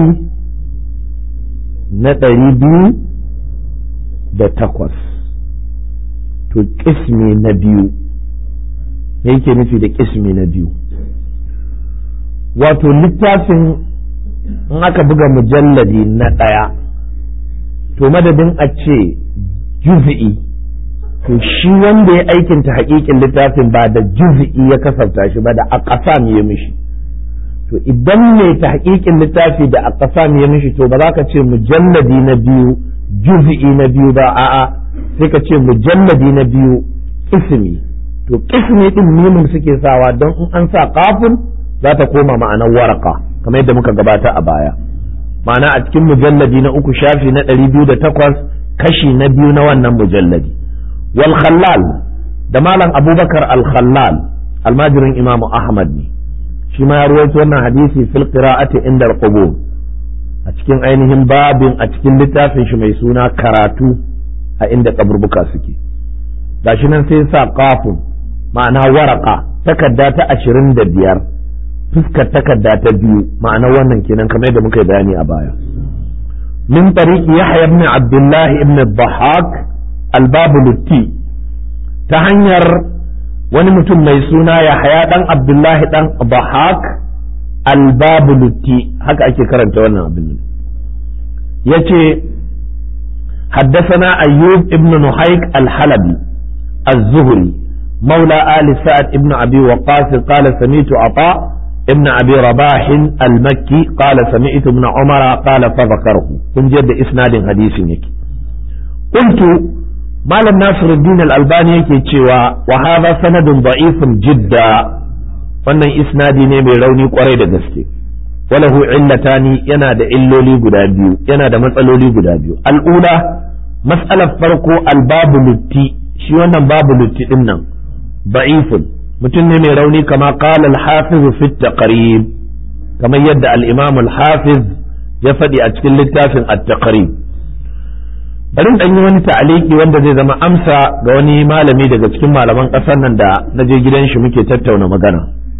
na ɗari biyu da takwas to ƙismi na biyu me yake nufi da ƙismi na biyu wato littafin in aka buga mujalladi na ɗaya to madadin a ce juz'i to shi wanda ya aikinta haƙiƙin littafin ba da juz'i ya kasafta shi ba da aqsam ya mishi to idan mai ta haƙiƙin littafi da aqsam ya mishi to ba za ka ce mujalladi na biyu juz'i na biyu ba a'a sai ka ce mujalladi na biyu ismi to ismi din mimin suke sawa don in an sa kafin za ta koma ma'anar waraka kamar yadda muka gabata a baya ma'ana a cikin mujalladi na uku shafi na ɗari biyu da takwas kashi na biyu na wannan mujalladi wal khallal da malam abubakar al khallal almajirin imamu ahmad ne shi ma ya ruwaito wannan hadisi fil qira'ati inda al a cikin ainihin babin a cikin littafin shi mai suna karatu a inda kaburbuka suke gashi nan sai sa kafin ma'ana waraka takarda ta ashirin da biyar fuskar takarda ta biyu ma'ana wannan kenan kamar yadda muka yi bayani a baya min tariki yahya ibn abdullah ibn dhahak al-babulutti ta hanyar wani mutum mai suna yahya dan abdullah dan dhahak al-babulutti haka ake karanta wannan abin yace حدثنا أيوب ابن نحيك الحلبي الزهري مولى آل سعد ابن أبي وقاص قال سميت عطاء ابن أبي رباح المكي قال سمعت ابن عمر قال فذكره من جد إسناد حديث يكي قلت مال ناصر الدين الألباني يكي تشوى وهذا سند ضعيف جدا wannan isnadi ne mai rauni kwarai da gaske walahu illatani yana da illoli guda biyu yana da matsaloli guda biyu al'ula mas'alar farko albabu lutti shi wannan babu lutti din nan da'ifun mutum ne mai rauni kama qala al-hafiz fi taqrib kamar yadda al-imam al-hafiz ya faɗi a cikin littafin at-taqrib bari dan yi wani ta'aliki wanda zai zama amsa ga wani malami daga cikin malaman ƙasar nan da na je gidan shi muke tattauna magana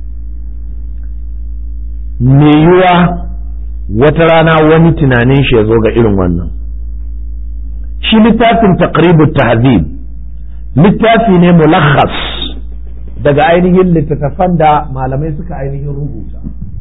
me yiwa wata rana wani tunanin shi ya zo ga irin wannan shi littafin taqribut tahzib littafi ne mulakhas daga ainihin littattafan da malamai suka ainihin rubuta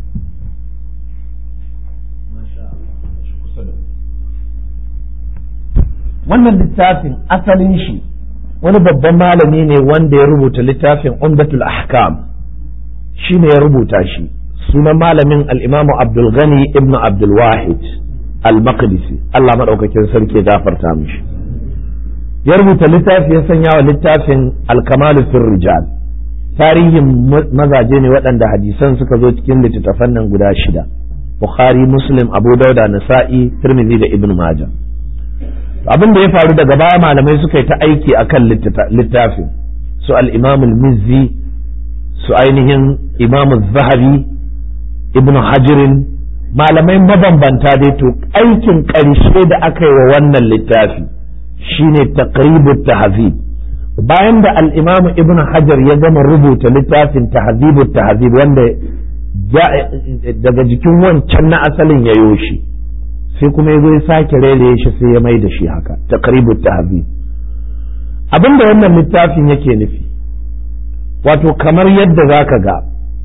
wannan littafin asalin shi wani babban malami ne wanda ya rubuta littafin umdatul ahkam shi ne ya rubuta shi sunan malamin al'imamu abdulgani ibn abdulwahid al-maqdisi Allah maɗaukakin sarki gafarta mishi ya rubuta littafi ya sanya wa littafin alkamalu fil rijal tarihin mazaje ne waɗanda hadisan suka zo cikin littattafan nan guda shida bukhari muslim abu dauda nasa'i tirmidhi da ibn majah abin da ya faru daga baya malamai suka yi ta aiki akan littafin su al-imam al-mizzi su ainihin imam zahabi ibn hajirin malamai mabambanta dai to aikin ƙarshe da aka yi wa wannan littafi shine taqribut tahzib bayan da al-imamu ibn hajar ya gama rubuta littafin tahzibut tahzib wanda daga jikin wancan na asalin ya yoshi sai kuma ya zo ya sake rere shi sai ya mai da shi haka taqribut tahzib abinda wannan littafin yake nufi wato kamar yadda zaka ga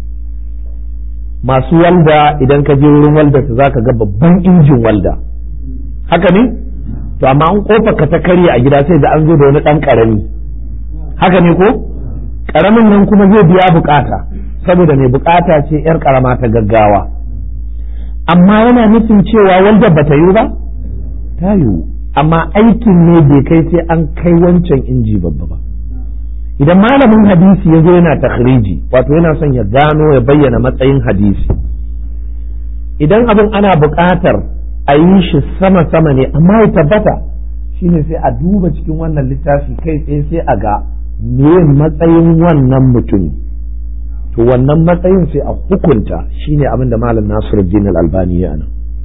masu walda idan ka je wurin walda za ka ga babban injin walda haka ne to amma an kofa ka ta karya a gida sai da an zo da wani dan karami haka ne ko karamin nan kuma zai biya bukata saboda mai bukata ce yar karama ta gaggawa amma yana nufin cewa walda bata yi ba ta yiwu amma aikin ne bai kai sai an kai wancan inji babba ba idan malamin hadisi ya zo yana takhriji wato yana son ya gano ya bayyana matsayin hadisi idan abin ana buƙatar a yi shi sama-sama ne amma ya tabbata shine sai a duba cikin wannan littafi kai tsaye sai a ga me matsayin wannan mutum to wannan matsayin sai a hukunta shine abin da malam Nasiruddin al-Albani ya nan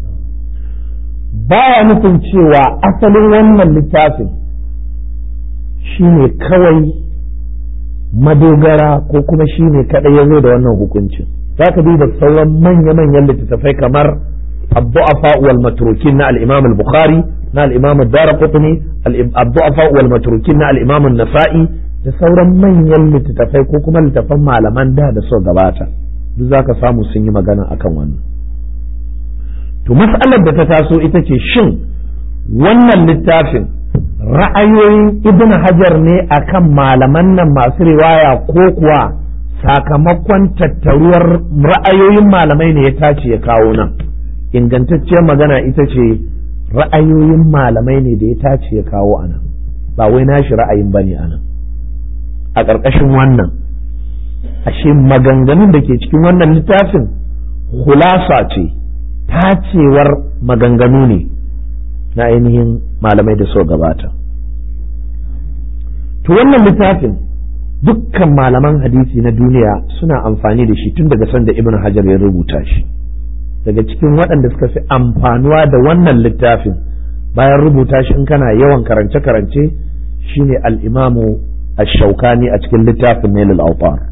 baya nufin cewa asalin wannan littafin shine kawai madogara ko kuma shi ne kaɗai ya zo da wannan hukuncin za ka duba sauran manya-manyan littattafai kamar abdu'afa wal matrukin na al-imam al-bukhari na al-imam ad-darqutni abdu'afa wal matrukin na al-imam an-nasa'i da sauran manyan littattafai ko kuma littattafan malaman da da so gabata duk zaka samu sun yi magana akan wannan to mas'alar da ta taso ita ce shin wannan littafin ra'ayoyin ibn hajar ne akan malaman nan masu riwaya ko kuwa sakamakon tattaruwar ra'ayoyin malamai ne ya tace ya kawo nan ingantacciyar magana ita ce ra'ayoyin malamai ne da ya tace ya kawo a nan ba wai nashi ra'ayin bane a nan a ƙarƙashin wannan ashe maganganun da ke cikin wannan littafin hulasa ce tacewar maganganu ne na ainihin malamai da so gabata to wannan littafin dukkan malaman hadisi na duniya suna amfani da shi tun daga sanda ibn hajar ya rubuta shi daga cikin waɗanda suka fi amfanuwa da wannan littafin bayan rubuta shi in kana yawan karance-karance shine al-imamu ash-shaukani a cikin littafin nailul awtar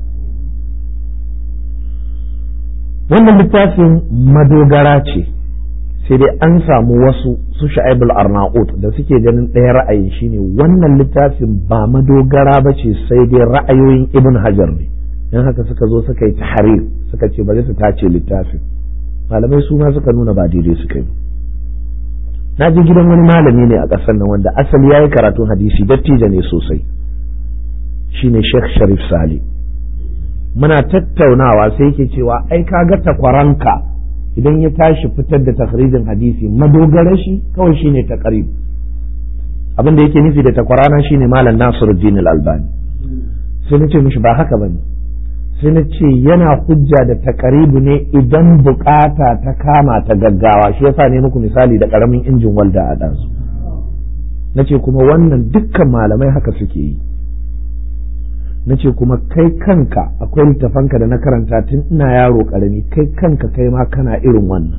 wannan littafin madogara ce sai dai an samu wasu su sha'ibul arnaut da suke ganin ɗaya ra'ayin shine wannan littafin ba madogara ba ce sai dai ra'ayoyin ibn hajar ne don haka suka zo suka yi tahrir suka ce bari su tace littafin malamai su ma suka nuna ba daidai suka yi na je gidan wani malami ne a ƙasar nan wanda asali ya yi karatun hadisi dattijo ne sosai shine sheikh sharif sale muna tattaunawa sai yake cewa ai kaga takwaranka idan ya tashi fitar da takhrijin hadisi madogarar shi kawai shine taqrib abin da yake nufi da takwarana shine malam Nasiruddin al-Albani sai nace mishi ba haka bane sai na ce yana hujja da taqribu ne idan bukata ta kama ta gaggawa shi yasa ne muku misali da karamin injin walda a ɗansu nace kuma wannan dukkan malamai haka suke yi na ce kuma kai kanka akwai littafanka da na karanta tun ina yaro karami kai kanka kai ma kana irin wannan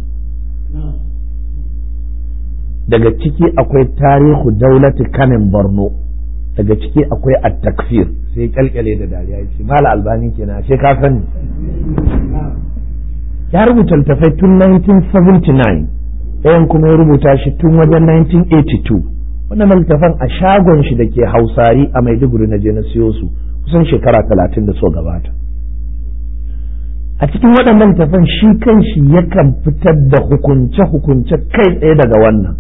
daga ciki akwai tarihu daulati kanin borno daga ciki akwai at-takfir sai kyalkyale da dariya ya ce mala albani kenan sai ka sani ya rubuta littafai tun 1979 ɗayan kuma ya rubuta shi tun wajen 1982 wannan littafan a shagon shi da ke hausari a maiduguri na je na siyo su kusan shekara talatin da so gabata a cikin waɗannan tafan shi kan shi yakan fitar da hukunce-hukunce kai tsaye daga wannan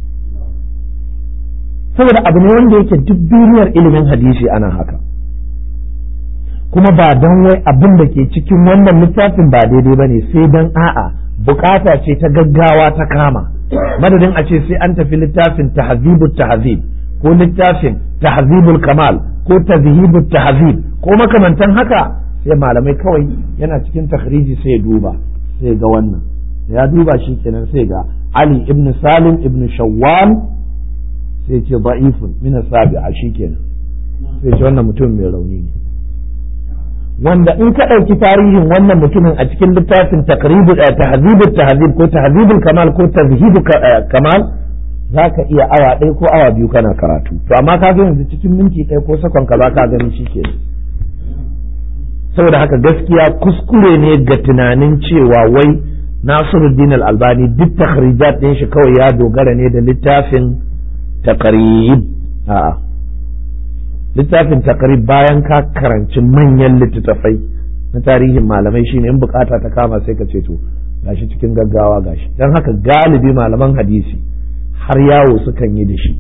saboda abu ne wanda yake duk duniyar ilimin hadisi ana haka kuma ba don wai abin da ke cikin wannan littafin ba daidai ba ne sai don a'a bukata ce ta gaggawa ta kama madadin a ce sai an tafi littafin tahzibut tahzib ko littafin tahzibul kamal ko tazhibu tahzib ko makamantan haka sai malamai kawai yana cikin takhriji sai ya duba sai ga wannan ya duba shi kenan sai ga Ali ibn Salim ibn Shawwal sai ce da'ifun min sabi'a shi kenan sai ce wannan mutum mai rauni ne wanda in ka ɗauki tarihin wannan mutumin a cikin littafin takribu tahzibu tahzib ko tahzibul kamal ko tazhibu kamal za ka iya awa ɗaya ko awa biyu kana karatu to amma ka ga yanzu cikin minti ɗaya ko sakon ka za ka gani shi ke saboda haka gaskiya kuskure ne ga tunanin cewa wai nasiruddin al-albani duk takhrijat ɗin shi kawai ya dogara ne da littafin taqrib a'a littafin taqrib bayan ka karanci manyan littattafai na tarihin malamai shine in bukata ta kama sai ka ce to gashi cikin gaggawa gashi don haka galibi malaman hadisi har yawo sukan yi da shi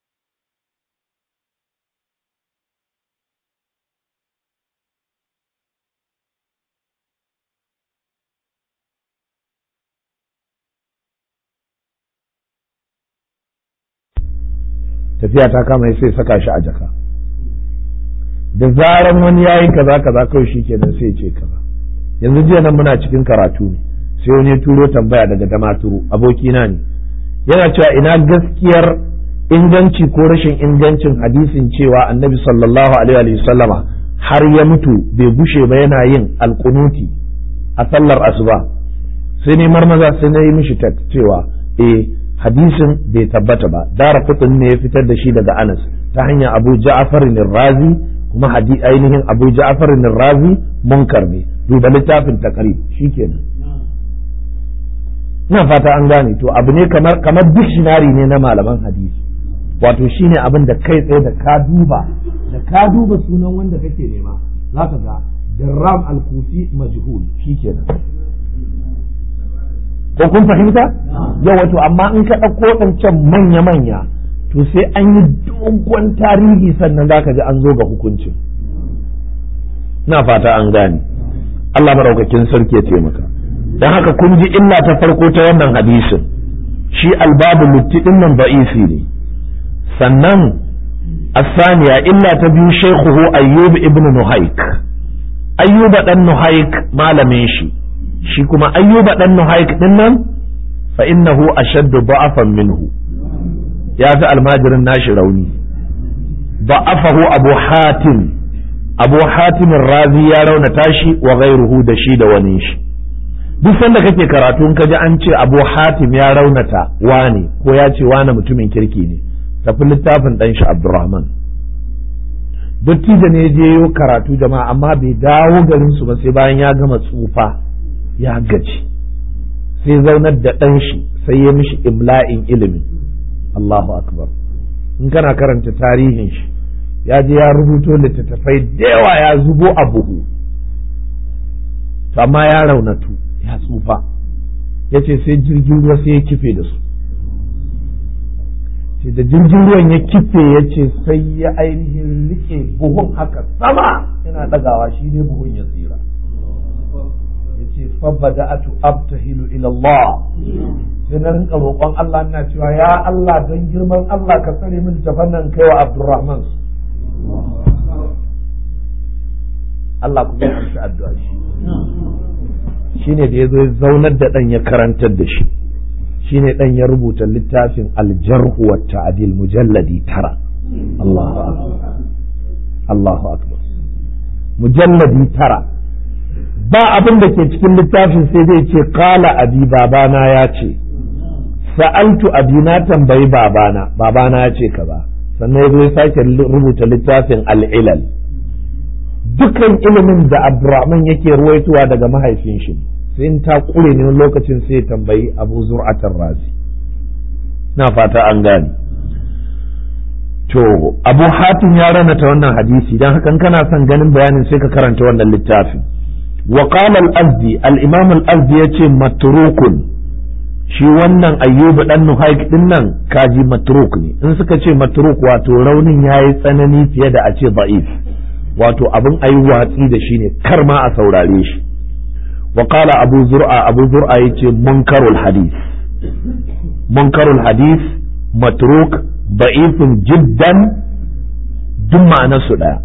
tafiya ta kama sai saka shi a jaka da zaran wani yayi kaza kaza kawai shi kenan sai ce kaza yanzu jiya nan muna cikin karatu ne sai wani ya turo tambaya daga damaturu abokina ne yana cewa ina gaskiyar inganci ko rashin ingancin hadisin cewa annabi sallallahu alaihi wa sallama har ya mutu bai bushe ba yana yin alkunuti a sallar asuba sai ne marmaza sai na yi mishi cewa eh hadisin bai tabbata ba dara kutun ne ya fitar da shi daga anas ta hanyar abu ja'far razi kuma ainihin abu ja'far razi munkar ne duba littafin takrib shikenan ina fata an gane to abu ne kamar kamar dictionary ne na malaman hadisi wato shine abin da kai tsaye da ka duba da ka duba sunan wanda kake nema za ka ga Jarram al-Kufi majhul shikenan ko kun fahimta yau wato amma in ka ɗauko waɗancan manya-manya to sai an yi dogon tarihi sannan za ka ji an zo ga hukuncin na fata an gane Allah maraukakin sarki ya taimaka don haka kun ji illa ta farko ta wannan hadisin shi albabu lutti din nan ba'isi ne sannan asaniya illa ta biyu shaykhuhu ayyub ibn nuhaik ayyuba dan nuhaik malamin shi shi kuma ayyuba dan nuhaik din nan fa innahu ashaddu da'afan minhu ya fi almajirin nashi rauni da'afahu abu hatim abu hatim razi ya raunata shi wa ghairuhu da shi da wani shi duk sanda kake karatu in kaji an ce abu hatim ya raunata wane ko ya ce wane mutumin kirki ne tafi littafin ɗan shi abdurrahman dattijo ne je yi karatu jama'a amma bai dawo garin su ba sai bayan ya gama tsufa ya gaji sai zaunar da ɗan shi sai ya mishi imla'in ilimin Allahu akbar in kana karanta tarihin shi ya je ya rubuto littattafai da yawa ya zubo a buhu amma ya raunatu ya tsufa ya ce sai jirgin ruwa sai ya kife da su ce da jirgin ruwan ya kife ya ce sai ya ainihin rike buhun haka sama yana ɗagawa shi ne buhun ya tsira ya ce fabada atu abtahilu ila Allah sai na rinka roƙon Allah ina cewa ya Allah don girman Allah ka tsare min tafannan kai wa Abdurrahman Allah kuma ya amshi addu'a shi shine da ya zo ya zaunar da ɗan ya karantar da shi shine ɗan ya rubuta littafin aljarhu wa ta'dil mujalladi tara Allahu akbar Allahu akbar mujalladi tara ba abin da ke cikin littafin sai zai ce kala abi babana ya ce sa'altu abi na tambayi babana babana ya ce kaza sannan ya zo ya sake rubuta littafin al'ilal dukan ilimin da abdurrahman yake ruwaituwa daga mahaifin shi sai in ta kure ne lokacin sai tambayi abu zur'atar razi na fata an gane to abu hatim ya ranata wannan hadisi don hakan kana son ganin bayanin sai ka karanta wannan littafin wa qala al-azdi al-imam al-azdi yace matrukun shi wannan ayyubu dan nuhaik din nan kaji matruk ne in suka ce matruk wato raunin yayi tsanani fiye da a ce da'if wato abin ayi watsi da shi ne kar ma a saurare shi wa qala abu zur'a abu zur'a yace munkarul hadith munkarul hadith matruk da'ifun jiddan duk ma'anar su daya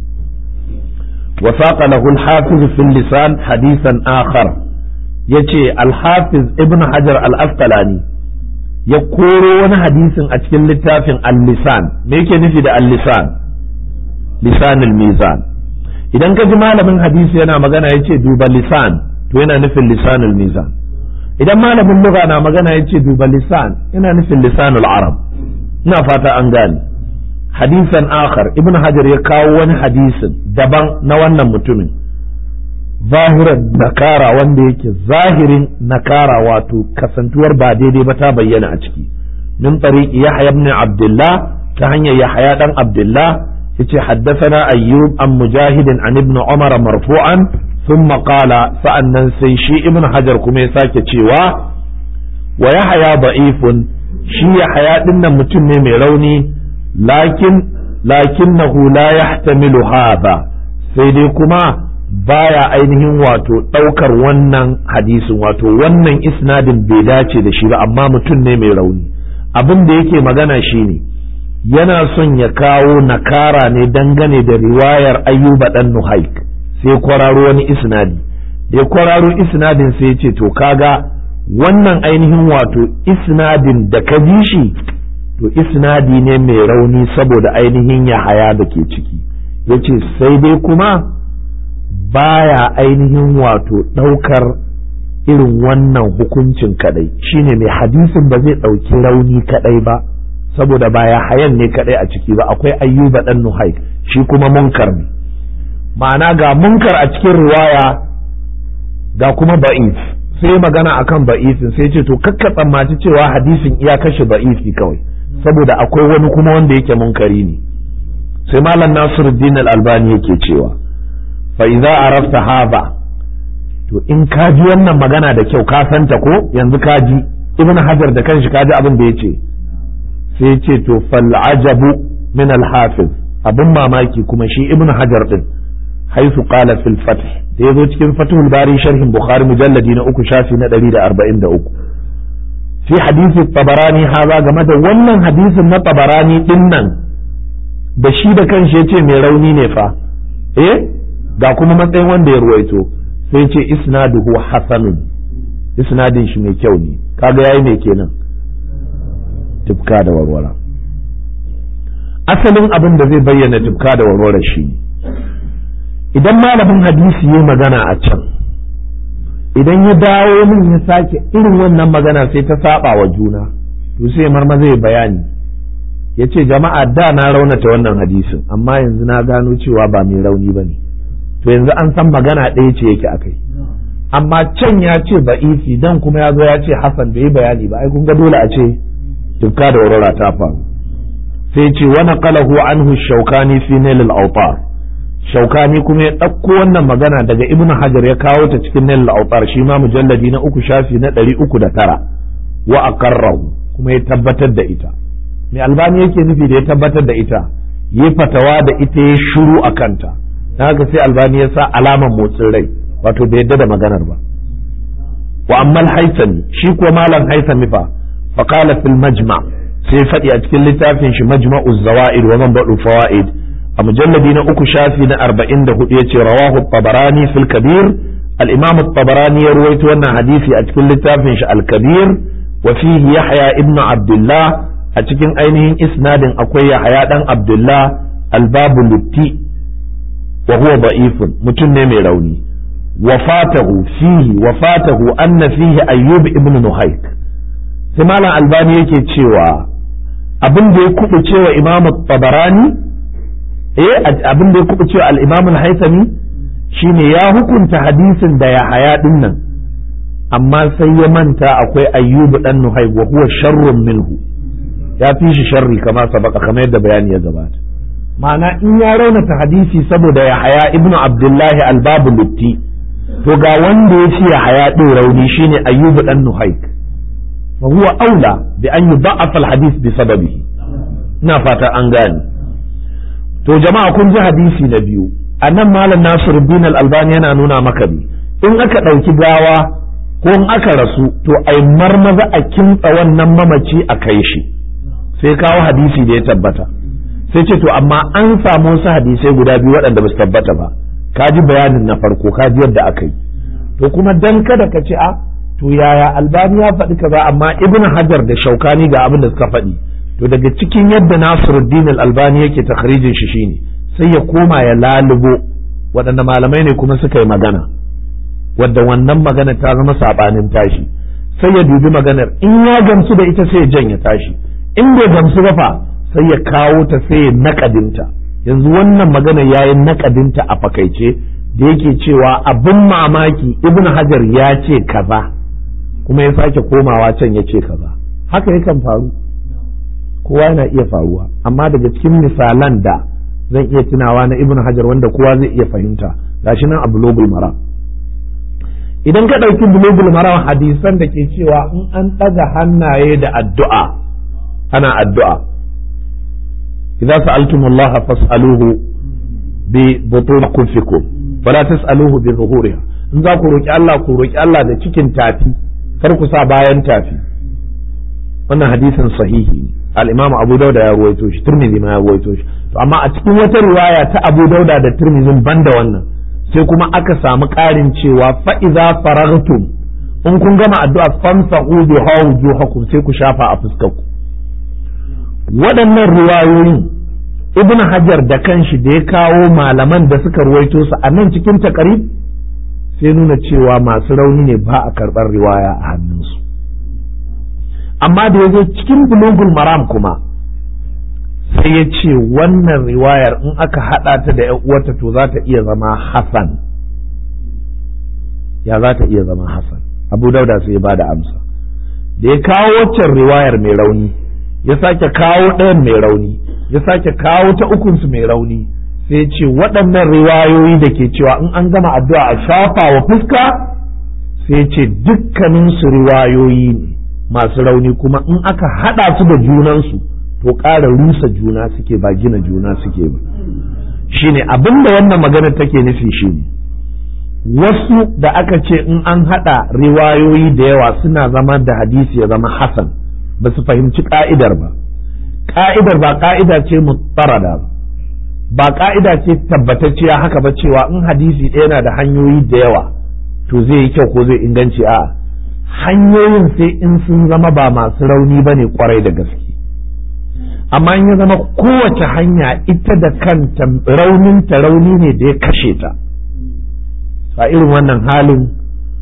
وساق له الحافظ في اللسان حديثا آخر yace alhafiz ibn hajar al-asqalani ya koro wani hadisin a cikin littafin al-lisan me yake nufi da al-lisan lisanul mizan idan ka ji malamin hadisi yana magana yace duba lisan to yana nufin lisanul mizan idan malamin lugha na magana yace duba lisan yana nufin lisanul arab ina fata an gane hadisan akhar ibn hajar ya kawo wani hadisin daban na wannan mutumin zahiran nakara wanda yake zahirin nakara wato kasantuwar ba daidai ba ta bayyana a ciki min tariqi yahya ibn abdullah ta hanyar yahya dan abdullah yace haddathana ayyub an mujahidin an ibn umar marfu'an thumma qala sa'annan sai shi ibn hajar kuma ya sake cewa wa yahya da'ifun shi yahya dinnan mutum ne mai rauni lakin lakinnahu la yahtamilu hadha sai dai kuma baya ainihin wato ɗaukar wannan hadisin wato wannan isnadin bai dace da shi ba amma mutum ne mai rauni abin da yake magana shine yana son ya kawo nakara ne dangane da riwayar ayyuba dan nuhaik sai kwararo wani isnadi da ya kwararo isnadin sai ya ce to kaga wannan ainihin wato isnadin da ka bi shi to isnadi ne mai rauni saboda ainihin ya haya da ke ciki ya ce sai dai kuma baya ainihin wato ɗaukar irin wannan hukuncin kadai shine mai hadisin ba zai ɗauki rauni kadai ba saboda baya hayan ne kadai a ciki ba akwai ayyuba ɗan nuhaik shi kuma munkar ne ma'ana ga munkar a cikin riwaya ga kuma ba'if sai magana akan ba'ifin sai ce to kakka tsammaci cewa hadisin iya kashe ba'ifi kawai saboda akwai wani kuma wanda yake munkari ne sai malam nasiruddin al-albani yake cewa fa idza arafta hadha to in ka ji wannan magana da kyau ka santa ko yanzu ka ji ibn hajar da kanshi ka ji abin da yace sai yace to fal ajabu min al-hafiz abin mamaki kuma shi ibn hajar din haisu qala fil fath da yazo cikin fathul bari sharhin bukhari mujalladi na uku shafi na 143 fi hadisi tabarani haza game da wannan hadisin na tabarani din nan da shi da kanshi ya ce mai rauni ne fa eh ga kuma matsayin wanda ya ruwaito sai ce isnaduhu hasanun isnadin shi mai kyau ne kaga yayi mai kenan tufka da warwara asalin abin da zai bayyana tufka da warwara shi idan malamin hadisi ya magana a can idan ya dawo min ya sake irin wannan magana sai ta saba wa juna to sai marma zai bayani ya ce jama'a da na raunata wannan hadisin amma yanzu na gano cewa ba mai rauni ba ne to yanzu an san magana ɗaya ce yake akai amma can ya ce ba'ifi dan kuma ya zo ya ce hasan bai yi bayani ba ai kun ga dole a ce tufka da warwara ta faru sai ce wa naqalahu anhu shaukani fi nail al-awtar shaukani kuma ya ɗauko wannan magana daga ibnu hajar ya kawo ta cikin nail al-awtar shi ma mujalladi na uku shafi na ɗari uku da tara wa aqarrahu kuma ya tabbatar da ita mai albani yake nufi da ya tabbatar da ita yi fatawa da ita ya shuru a kanta na haka sai albani ya sa alaman motsin rai wato bai yadda da maganar ba wa ammal haisami shi ko malam haisami fa fa qala fil majma sai faɗi a cikin littafin shi majma'u zawaid wa manba'u fawaid a mujalladi na uku shafi na 44 yace rawahu tabarani fil kabir al-imam at-tabarani ya ruwaito wannan hadisi a cikin littafin shi al-kabir wa fihi yahya ibn abdullah a cikin ainihin isnadin akwai yahya dan abdullah al-babu lutti wa huwa da'ifun mutum ne mai rauni وفاته فيه وفاته أن فيه أيوب ابن نهيك sai malam albani yake cewa abin da ya kuɓu cewa imam tabarani eh abin da ya kuɓu cewa al-imam al-haythami shine ya hukunta hadisin da ya haya din nan amma sai ya manta akwai ayyubu dan nuhayk wa huwa sharrun minhu ya fi shi sharri kama sabaka kamar yadda bayani ya gabata ma'ana in ya raunata hadisi saboda ya haya ibnu abdullahi al-babu lutti to ga wanda ya ce haya ɗin rauni shine ayyubu dan nuhaik fa huwa aula bi an yudha'afa al-hadith bi sababihi ina fata an gane to jama'a kun ji hadisi na biyu anan malam Nasiruddin al-Albani yana nuna maka bi in aka ɗauki gawa ko in aka rasu to ai marmaza a kintsa wannan mamaci a kai shi sai kawo hadisi da ya tabbata sai ce to amma an samu wasu hadisai guda biyu waɗanda ba su tabbata ba ka ji bayanin na farko ka ji yadda aka yi to kuma dan kada ka ce a to yaya albani ya faɗi kaza amma ibn hajar da shaukani ga abin da suka faɗi to daga cikin yadda nasiruddin albani yake takhrijin shi shine sai ya koma ya lalubo waɗanda malamai ne kuma suka yi magana wadda wannan magana ta zama sabanin tashi sai ya dubi maganar in ya gamsu da ita sai ya janya tashi in bai gamsu ba fa sai ya kawo ta sai ya naƙadinta yanzu wannan magana ya yi nakadinta a fakaice da yake cewa abin mamaki ibn hajar ya ce kaza kuma ya sake komawa can ya ce kaza haka yakan faru kowa yana iya faruwa amma daga cikin misalan da zan iya tunawa na ibn hajar wanda kowa zai iya fahimta gashi nan a bulogul maram idan ka ɗauki bulogul maram hadisan da ke cewa in an ɗaga hannaye da addu'a ana addu'a إذا سألتم الله فاسألوه ببطون كفكم ولا تسألوه بظهورها in za ku roƙi Allah ku roƙi Allah da cikin tafi kar ku sa bayan tafi wannan hadisin sahihi ne al-Imam Abu Dauda ya ruwaito shi Tirmidhi ma ya ruwaito shi to amma a cikin wata riwaya ta Abu Dauda da Tirmidhi banda wannan sai kuma aka samu ƙarin cewa fa idza faragtum in kun gama addu'a famsahu bi hawjuhakum sai ku shafa a fuskarku waɗannan ruwayoyin ibn hajar da kanshi da ya kawo malaman da suka ruwaito su a nan cikin takarib sai nuna cewa masu rauni ne ba a karɓar riwaya a hannunsu amma da ya zo cikin bulugul maram kuma sai ya ce wannan riwayar in aka haɗa ta da uwarta to za ta iya zama hasan ya za ta iya zama hasan abu dauda sai ya ba da amsa da ya kawo waccan riwayar mai rauni ya sake kawo ɗayan mai rauni ya sake kawo ta ukunsu mai rauni sai ce waɗannan riwayoyi da ke cewa in an gama addu'a a shafa wa fuska sai ce dukkaninsu riwayoyi ne masu rauni kuma in aka haɗa su da junansu to ƙara rusa juna suke ba gina juna suke ba shine abin da wannan magana take nufi shine wasu da aka ce in an haɗa riwayoyi da yawa suna zama da hadisi ya zama hasan ba su fahimci ka'idar ba ka'idar ba ka'ida ce mutarada ba ka'ida ce tabbatacciya haka ba cewa in hadisi ɗaya na da hanyoyi da yawa to zai yi kyau ko zai inganci a hanyoyin sai in sun zama ba masu rauni ba ne kwarai da gaske amma in ya zama kowace hanya ita da kanta rauninta rauni ne da ya kashe ta a irin wannan halin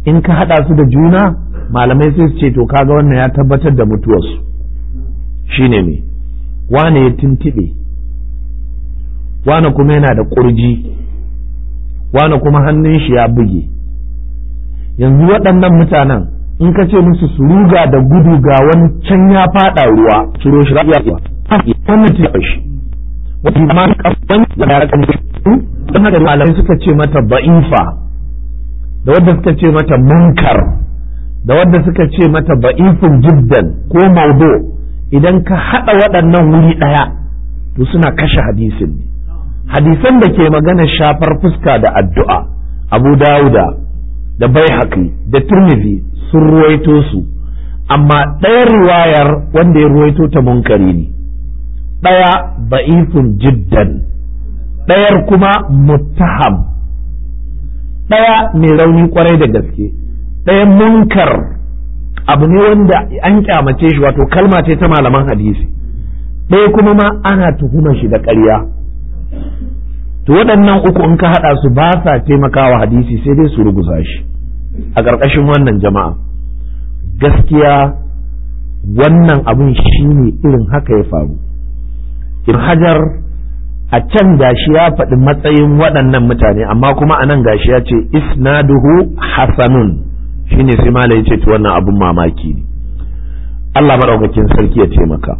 in ka haɗa su da juna malamai sai su ce to kaga wannan ya tabbatar da mutuwarsu shine me wane ya tuntuɓe wane kuma yana da ƙurji wane kuma hannun shi ya buge yanzu waɗannan mutanen in ka ce musu su ruga da gudu ga wani can ya faɗa ruwa ciro shi ya wannan ta shi wani ma kafin da ya kan don haka malamai suka ce mata ba'ifa da wadda suka ce mata munkar da wadda suka ce mata ba'ifun jiddan ko maudu idan ka haɗa waɗannan wuri ɗaya to suna kashe hadisin ne hadisan da ke magana shafar fuska da addu'a abu dawuda da bai da turmizi sun ruwaito su amma ɗaya riwayar wanda ya ruwaito ta munkari ne ɗaya ba'ifun jiddan ɗayar kuma muttaham ɗaya mai rauni kwarai da gaske ɗaya munkar abu ne wanda an kyamace shi wato kalma ce ta malaman hadisi ɗaya kuma ma ana tuhumar shi da ƙarya to waɗannan uku in ka haɗa su ba sa taimakawa hadisi sai dai su ruguza shi a ƙarƙashin wannan jama'a gaskiya wannan abin shi ne irin haka ya faru in hajar a can gashi ya faɗi matsayin waɗannan mutane amma kuma a nan gashi ya ce isnaduhu hasanun shine sai malai ya ce to wannan abin mamaki ne Allah maɗaukakin sarki ya taimaka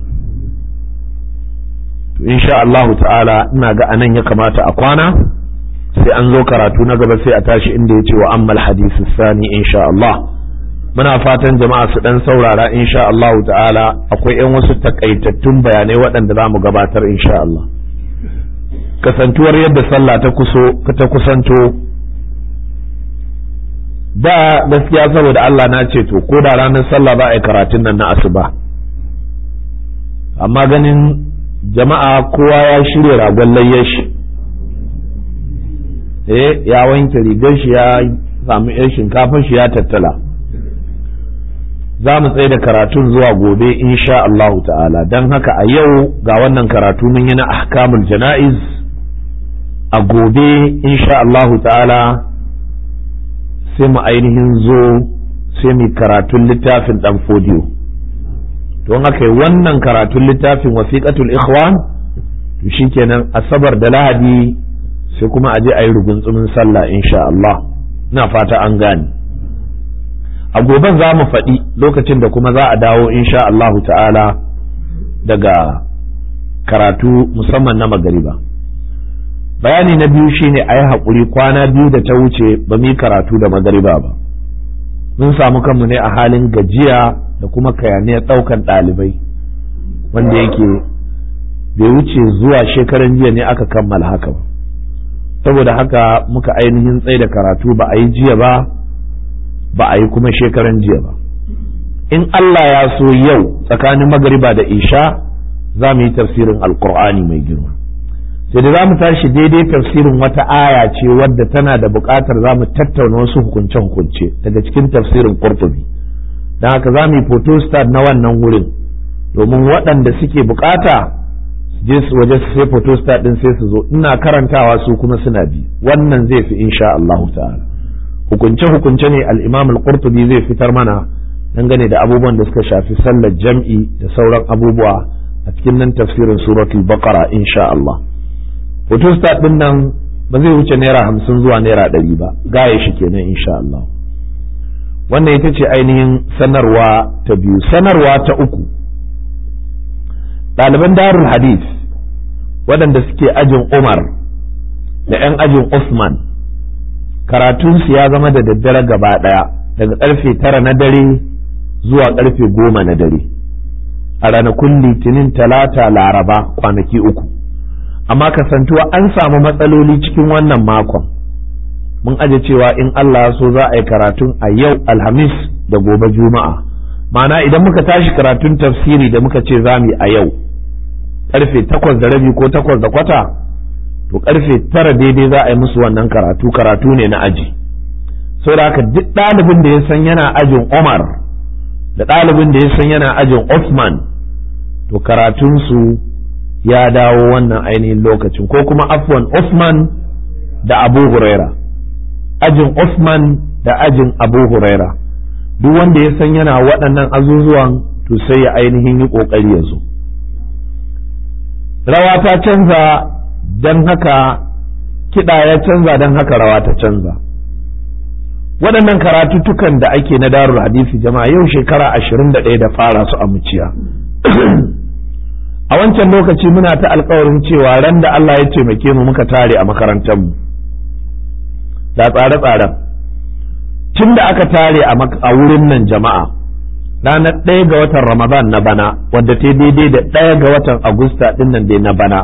to insha Allahu ta'ala ina ga anan ya kamata a kwana sai an zo karatu na gaba sai a tashi inda ya ce wa ammal hadisi sani insha Allah muna fatan jama'a su dan saurara insha Allahu ta'ala akwai yan wasu takaitattun bayanai waɗanda za mu gabatar insha Allah kasantuwar yadda sallah ta kuso ta kusanto da gaskiya saboda Allah na ce to ko da ranar sallah ba a yi karatun nan na asuba amma ganin jama'a kowa ya shirya ragon layyar shi eh ya wanke rigar shi ya samu yan shinkafar shi ya tattala za mu tsaye da karatun zuwa gobe insha Allahu ta'ala don haka a yau ga wannan karatu mun yi na ahkamul jana'iz a gobe insha Allahu ta'ala sai mu ainihin zo sai mu karatun littafin dan fodiyo don haka wannan karatun littafin wasiqatul ikhwan to shikenan asabar da lahadi sai kuma aje a yi rugunsumin sallah insha Allah ina fata an gane a goben za mu faɗi lokacin da kuma za a dawo insha Allahu ta'ala daga karatu musamman na magariba bayani na biyu shine a yi haƙuri kwana biyu da ta wuce ba mu yi karatu da magariba ba mun samu kanmu ne a halin gajiya da kuma kayaniyar ɗaukan ɗalibai wanda yake bai wuce zuwa shekaran jiya ne aka kammala haka ba saboda haka muka ainihin tsaye da karatu ba a yi jiya ba ba a yi kuma shekaran jiya ba in Allah ya so yau tsakanin magariba da isha za mu yi tafsirin alkur'ani mai girma sai da za mu tashi daidai tafsirin wata aya ce wadda tana da buƙatar za mu tattauna wasu hukunce-hukunce daga cikin tafsirin qurtubi don haka za mu yi photostat na wannan wurin domin waɗanda suke buƙata je su waje su sai photostat ɗin sai su zo ina karantawa su kuma suna bi wannan zai fi insha Allah ta'ala hukunce-hukunce ne al-imam al-qurtubi zai fitar mana dangane da abubuwan da suka shafi sallar jam'i da sauran abubuwa a cikin nan tafsirin suratul baqara insha Allah photostat din nan ba zai wuce naira hamsin zuwa naira ɗari ba gaya shi kenan insha Allah wannan ita ce ainihin sanarwa ta biyu sanarwa ta uku ɗaliban darul hadith waɗanda suke ajin umar da 'yan ajin usman karatunsu ya zama da daddare gaba ɗaya daga ƙarfe tara na dare zuwa ƙarfe goma na dare a ranakun litinin talata laraba kwanaki uku amma kasantuwa an samu matsaloli cikin wannan makon mun aje cewa in Allah so za a yi karatun a yau alhamis da gobe juma'a ma'ana idan muka tashi karatun tafsiri da muka ce za mu yi a yau karfe takwas da rabi ko takwas da kwata to karfe tara daidai za a yi musu wannan karatu karatu ne na aji saboda haka duk ɗalibin da ya san yana ajin Umar da ɗalibin da ya san yana ajin Uthman to karatunsu ya dawo wannan ainihin lokacin ko kuma afwan Uthman da Abu Huraira ajin Uthman da ajin abu huraira duk wanda ya san yana waɗannan azuzuwan to sai ya ainihin yi ƙoƙari ya zo rawa ta canza don haka kiɗa ya canza don haka rawa ta canza waɗannan karatuttukan da ake na darul hadisi jama'a yau shekara ashirin da ɗaya da fara su a muciya a wancan lokaci muna ta alkawarin cewa ran da Allah ya taimake mu muka tare a makarantarmu da tsare-tsaren tun da aka tare a wurin nan jama'a ranar ɗaya ga watan ramadan na bana wadda ta daidai da ɗaya ga watan agusta ɗin nan dai na bana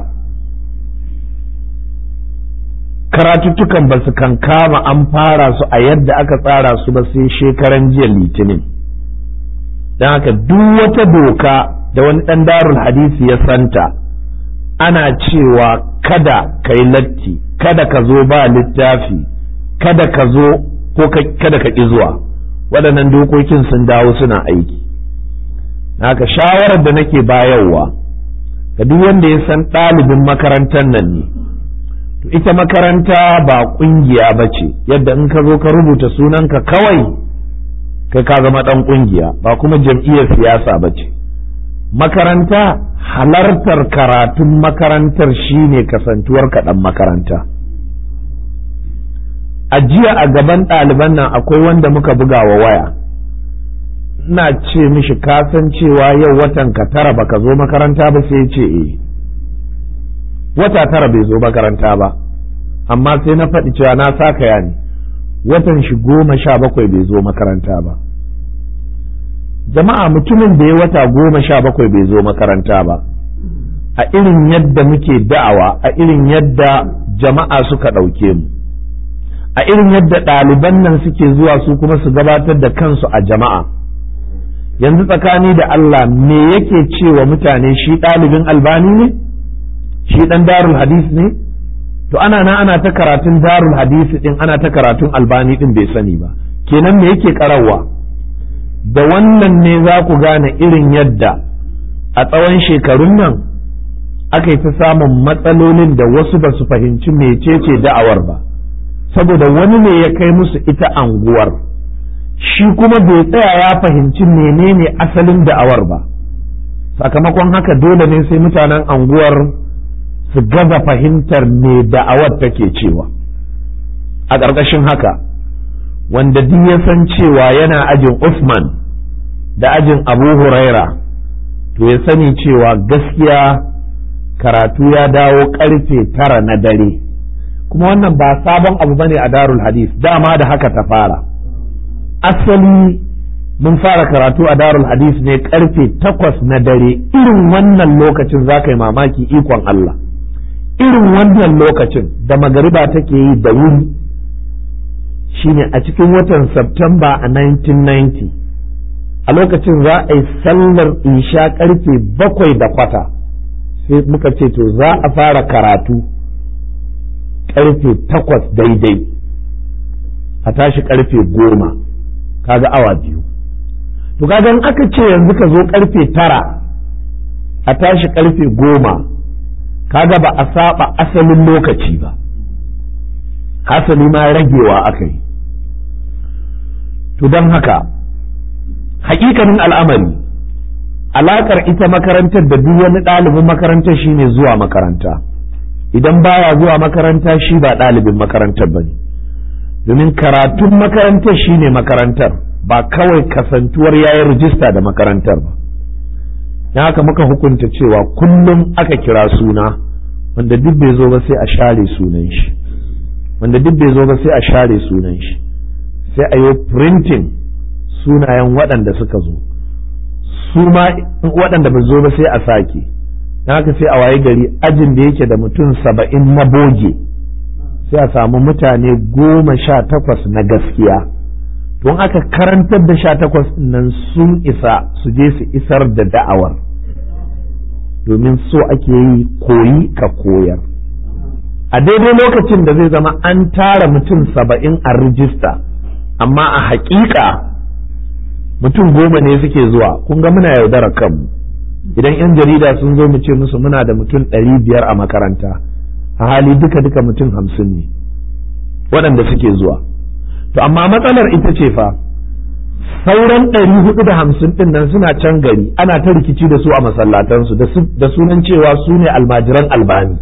karatuttukan ba su kan kama an fara su a yadda aka tsara su ba sai shekaran jiya litinin don haka duk wata doka da wani ɗan darul hadisi ya santa ana cewa kada ka yi latti kada ka zo ba littafi kada ka zo ko kada ka ƙi zuwa waɗannan dokokin sun dawo suna aiki haka shawarar da nake bayarwa ga duk wanda ya san ɗalibin makarantar nan ne to ita makaranta ba ƙungiya ba ce yadda in ka zo ka rubuta sunanka kawai kai ka zama ɗan ƙungiya ba kuma jam'iyyar siyasa ba ce makaranta halartar karatun makarantar shine kasantuwar kaɗan makaranta a jiya a gaban ɗaliban nan akwai wanda muka buga wa waya ina ce mishi kasan cewa yau watan ka tara baka zo makaranta ba sai ce eh wata tara bai zo makaranta ba amma sai na faɗi cewa na saka ya ne watan shi goma sha bakwai bai zo makaranta ba jama'a mutumin da ya wata goma sha bakwai bai zo makaranta ba a irin yadda muke da'awa a irin yadda jama'a suka ɗauke mu a irin yadda ɗaliban nan suke zuwa su kuma su gabatar da kansu a jama'a yanzu tsakani da Allah me yake cewa mutane shi ɗalibin albani ne shi ɗan darul hadis ne to ana na ana ta karatun darul hadisi ɗin ana ta karatun albani ɗin bai sani ba kenan me yake karawa da wannan ne za ku gane irin yadda a tsawon shekarun nan aka yi ta samun matsalolin da wasu ba su fahimci mecece da'awar ba saboda wani ne ya kai musu ita anguwar shi kuma bai tsaya ya fahimci menene asalin da'awar ba sakamakon haka dole ne sai mutanen anguwar su gaza fahimtar me da'awar take cewa a ƙarƙashin haka wanda duk ya san cewa yana ajin Usman da ajin Abu Huraira to ya sani cewa gaskiya karatu ya dawo karfe tara na dare kuma wannan ba sabon abu bane a darul hadis dama da haka ta fara asali mun fara karatu a darul hadis ne karfe takwas na dare irin wannan lokacin za ka yi mamaki ikon Allah irin wannan lokacin da magariba take yi da wuri shine a cikin watan Septemba a 1990 a lokacin za a yi sallar isha karfe bakwai da kwata sai muka ce to za a fara karatu karfe takwas daidai a tashi karfe goma kaga awa biyu to kaga in aka ce yanzu ka zo karfe tara a tashi karfe goma kaga ba a saba asalin lokaci ba hasali ma ragewa aka yi to don haka hakikanin al'amari alakar ita makarantar da duk wani ɗalibin makarantar shine zuwa makaranta idan baya zuwa makaranta shi ba ɗalibin makarantar ba ne domin karatun makarantar shine makarantar ba kawai kasantuwar yayin rijista da makarantar ba don haka muka hukunta cewa kullum aka kira suna wanda duk bai zo ba sai a share sunan shi wanda duk bai zo ba sai a share sunan shi sai a yi printing sunayen waɗanda suka zo su ma waɗanda ba zo ba sai a sake don haka sai a waye gari ajin da yake da mutum saba'in na boge sai a samu mutane goma sha takwas na gaskiya don aka karantar da sha takwas nan sun isa su je su isar da da'awar domin so ake yi koyi ka koyar a daidai lokacin da zai zama an tara mutum saba'in a rijista amma a haƙiƙa mutum goma ne suke zuwa kun ga muna yaudara kanmu idan 'yan jarida sun zo mu ce musu muna da mutum ɗari biyar a makaranta a hali duka duka mutum hamsin ne waɗanda suke zuwa to amma matsalar ita ce fa sauran ɗari hudu da hamsin ɗin nan suna can gari ana ta rikici da su a masallatansu da sunan cewa su ne almajiran albani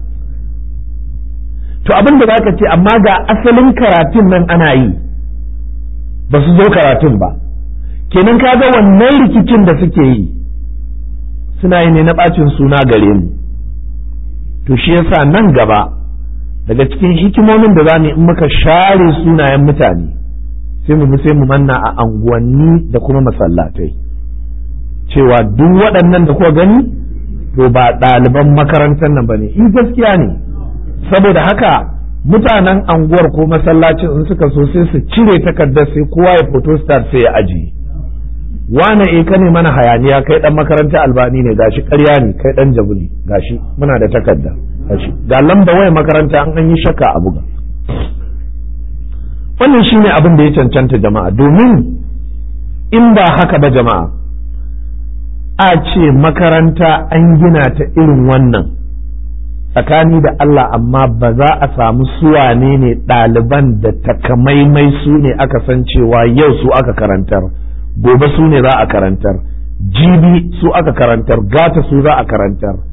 to abin da zaka ce amma ga asalin karatun nan ana yi ba su zo karatun ba kenan ka ga wannan rikicin da suke yi suna yi ne na ɓacin suna gare mu to shi yasa nan gaba daga cikin hikimomin da za mu in muka share sunayen mutane sai mu sai mu manna a anguwanni da kuma masallatai cewa duk waɗannan da kuka gani to ba ɗaliban makarantar nan ba ne in gaskiya ne saboda haka mutanen anguwar ko masallacin in suka so sai su cire takardar sai kowa ya photo start sai ya ajiye wane e ka ne mana hayaniya kai dan makaranta albani ne gashi ƙarya ne kai dan jabu ne gashi muna da takarda gashi ga lamba waya makaranta an an yi shakka a buga wannan shine abin da ya cancanta jama'a domin in ba haka ba jama'a a ce makaranta an gina ta irin wannan tsakani da Allah amma ba za a samu suwane ne ɗaliban da takamaimai su ne aka san cewa yau su aka karantar gobe su ne za a karantar jibi su aka karantar gata su za a karantar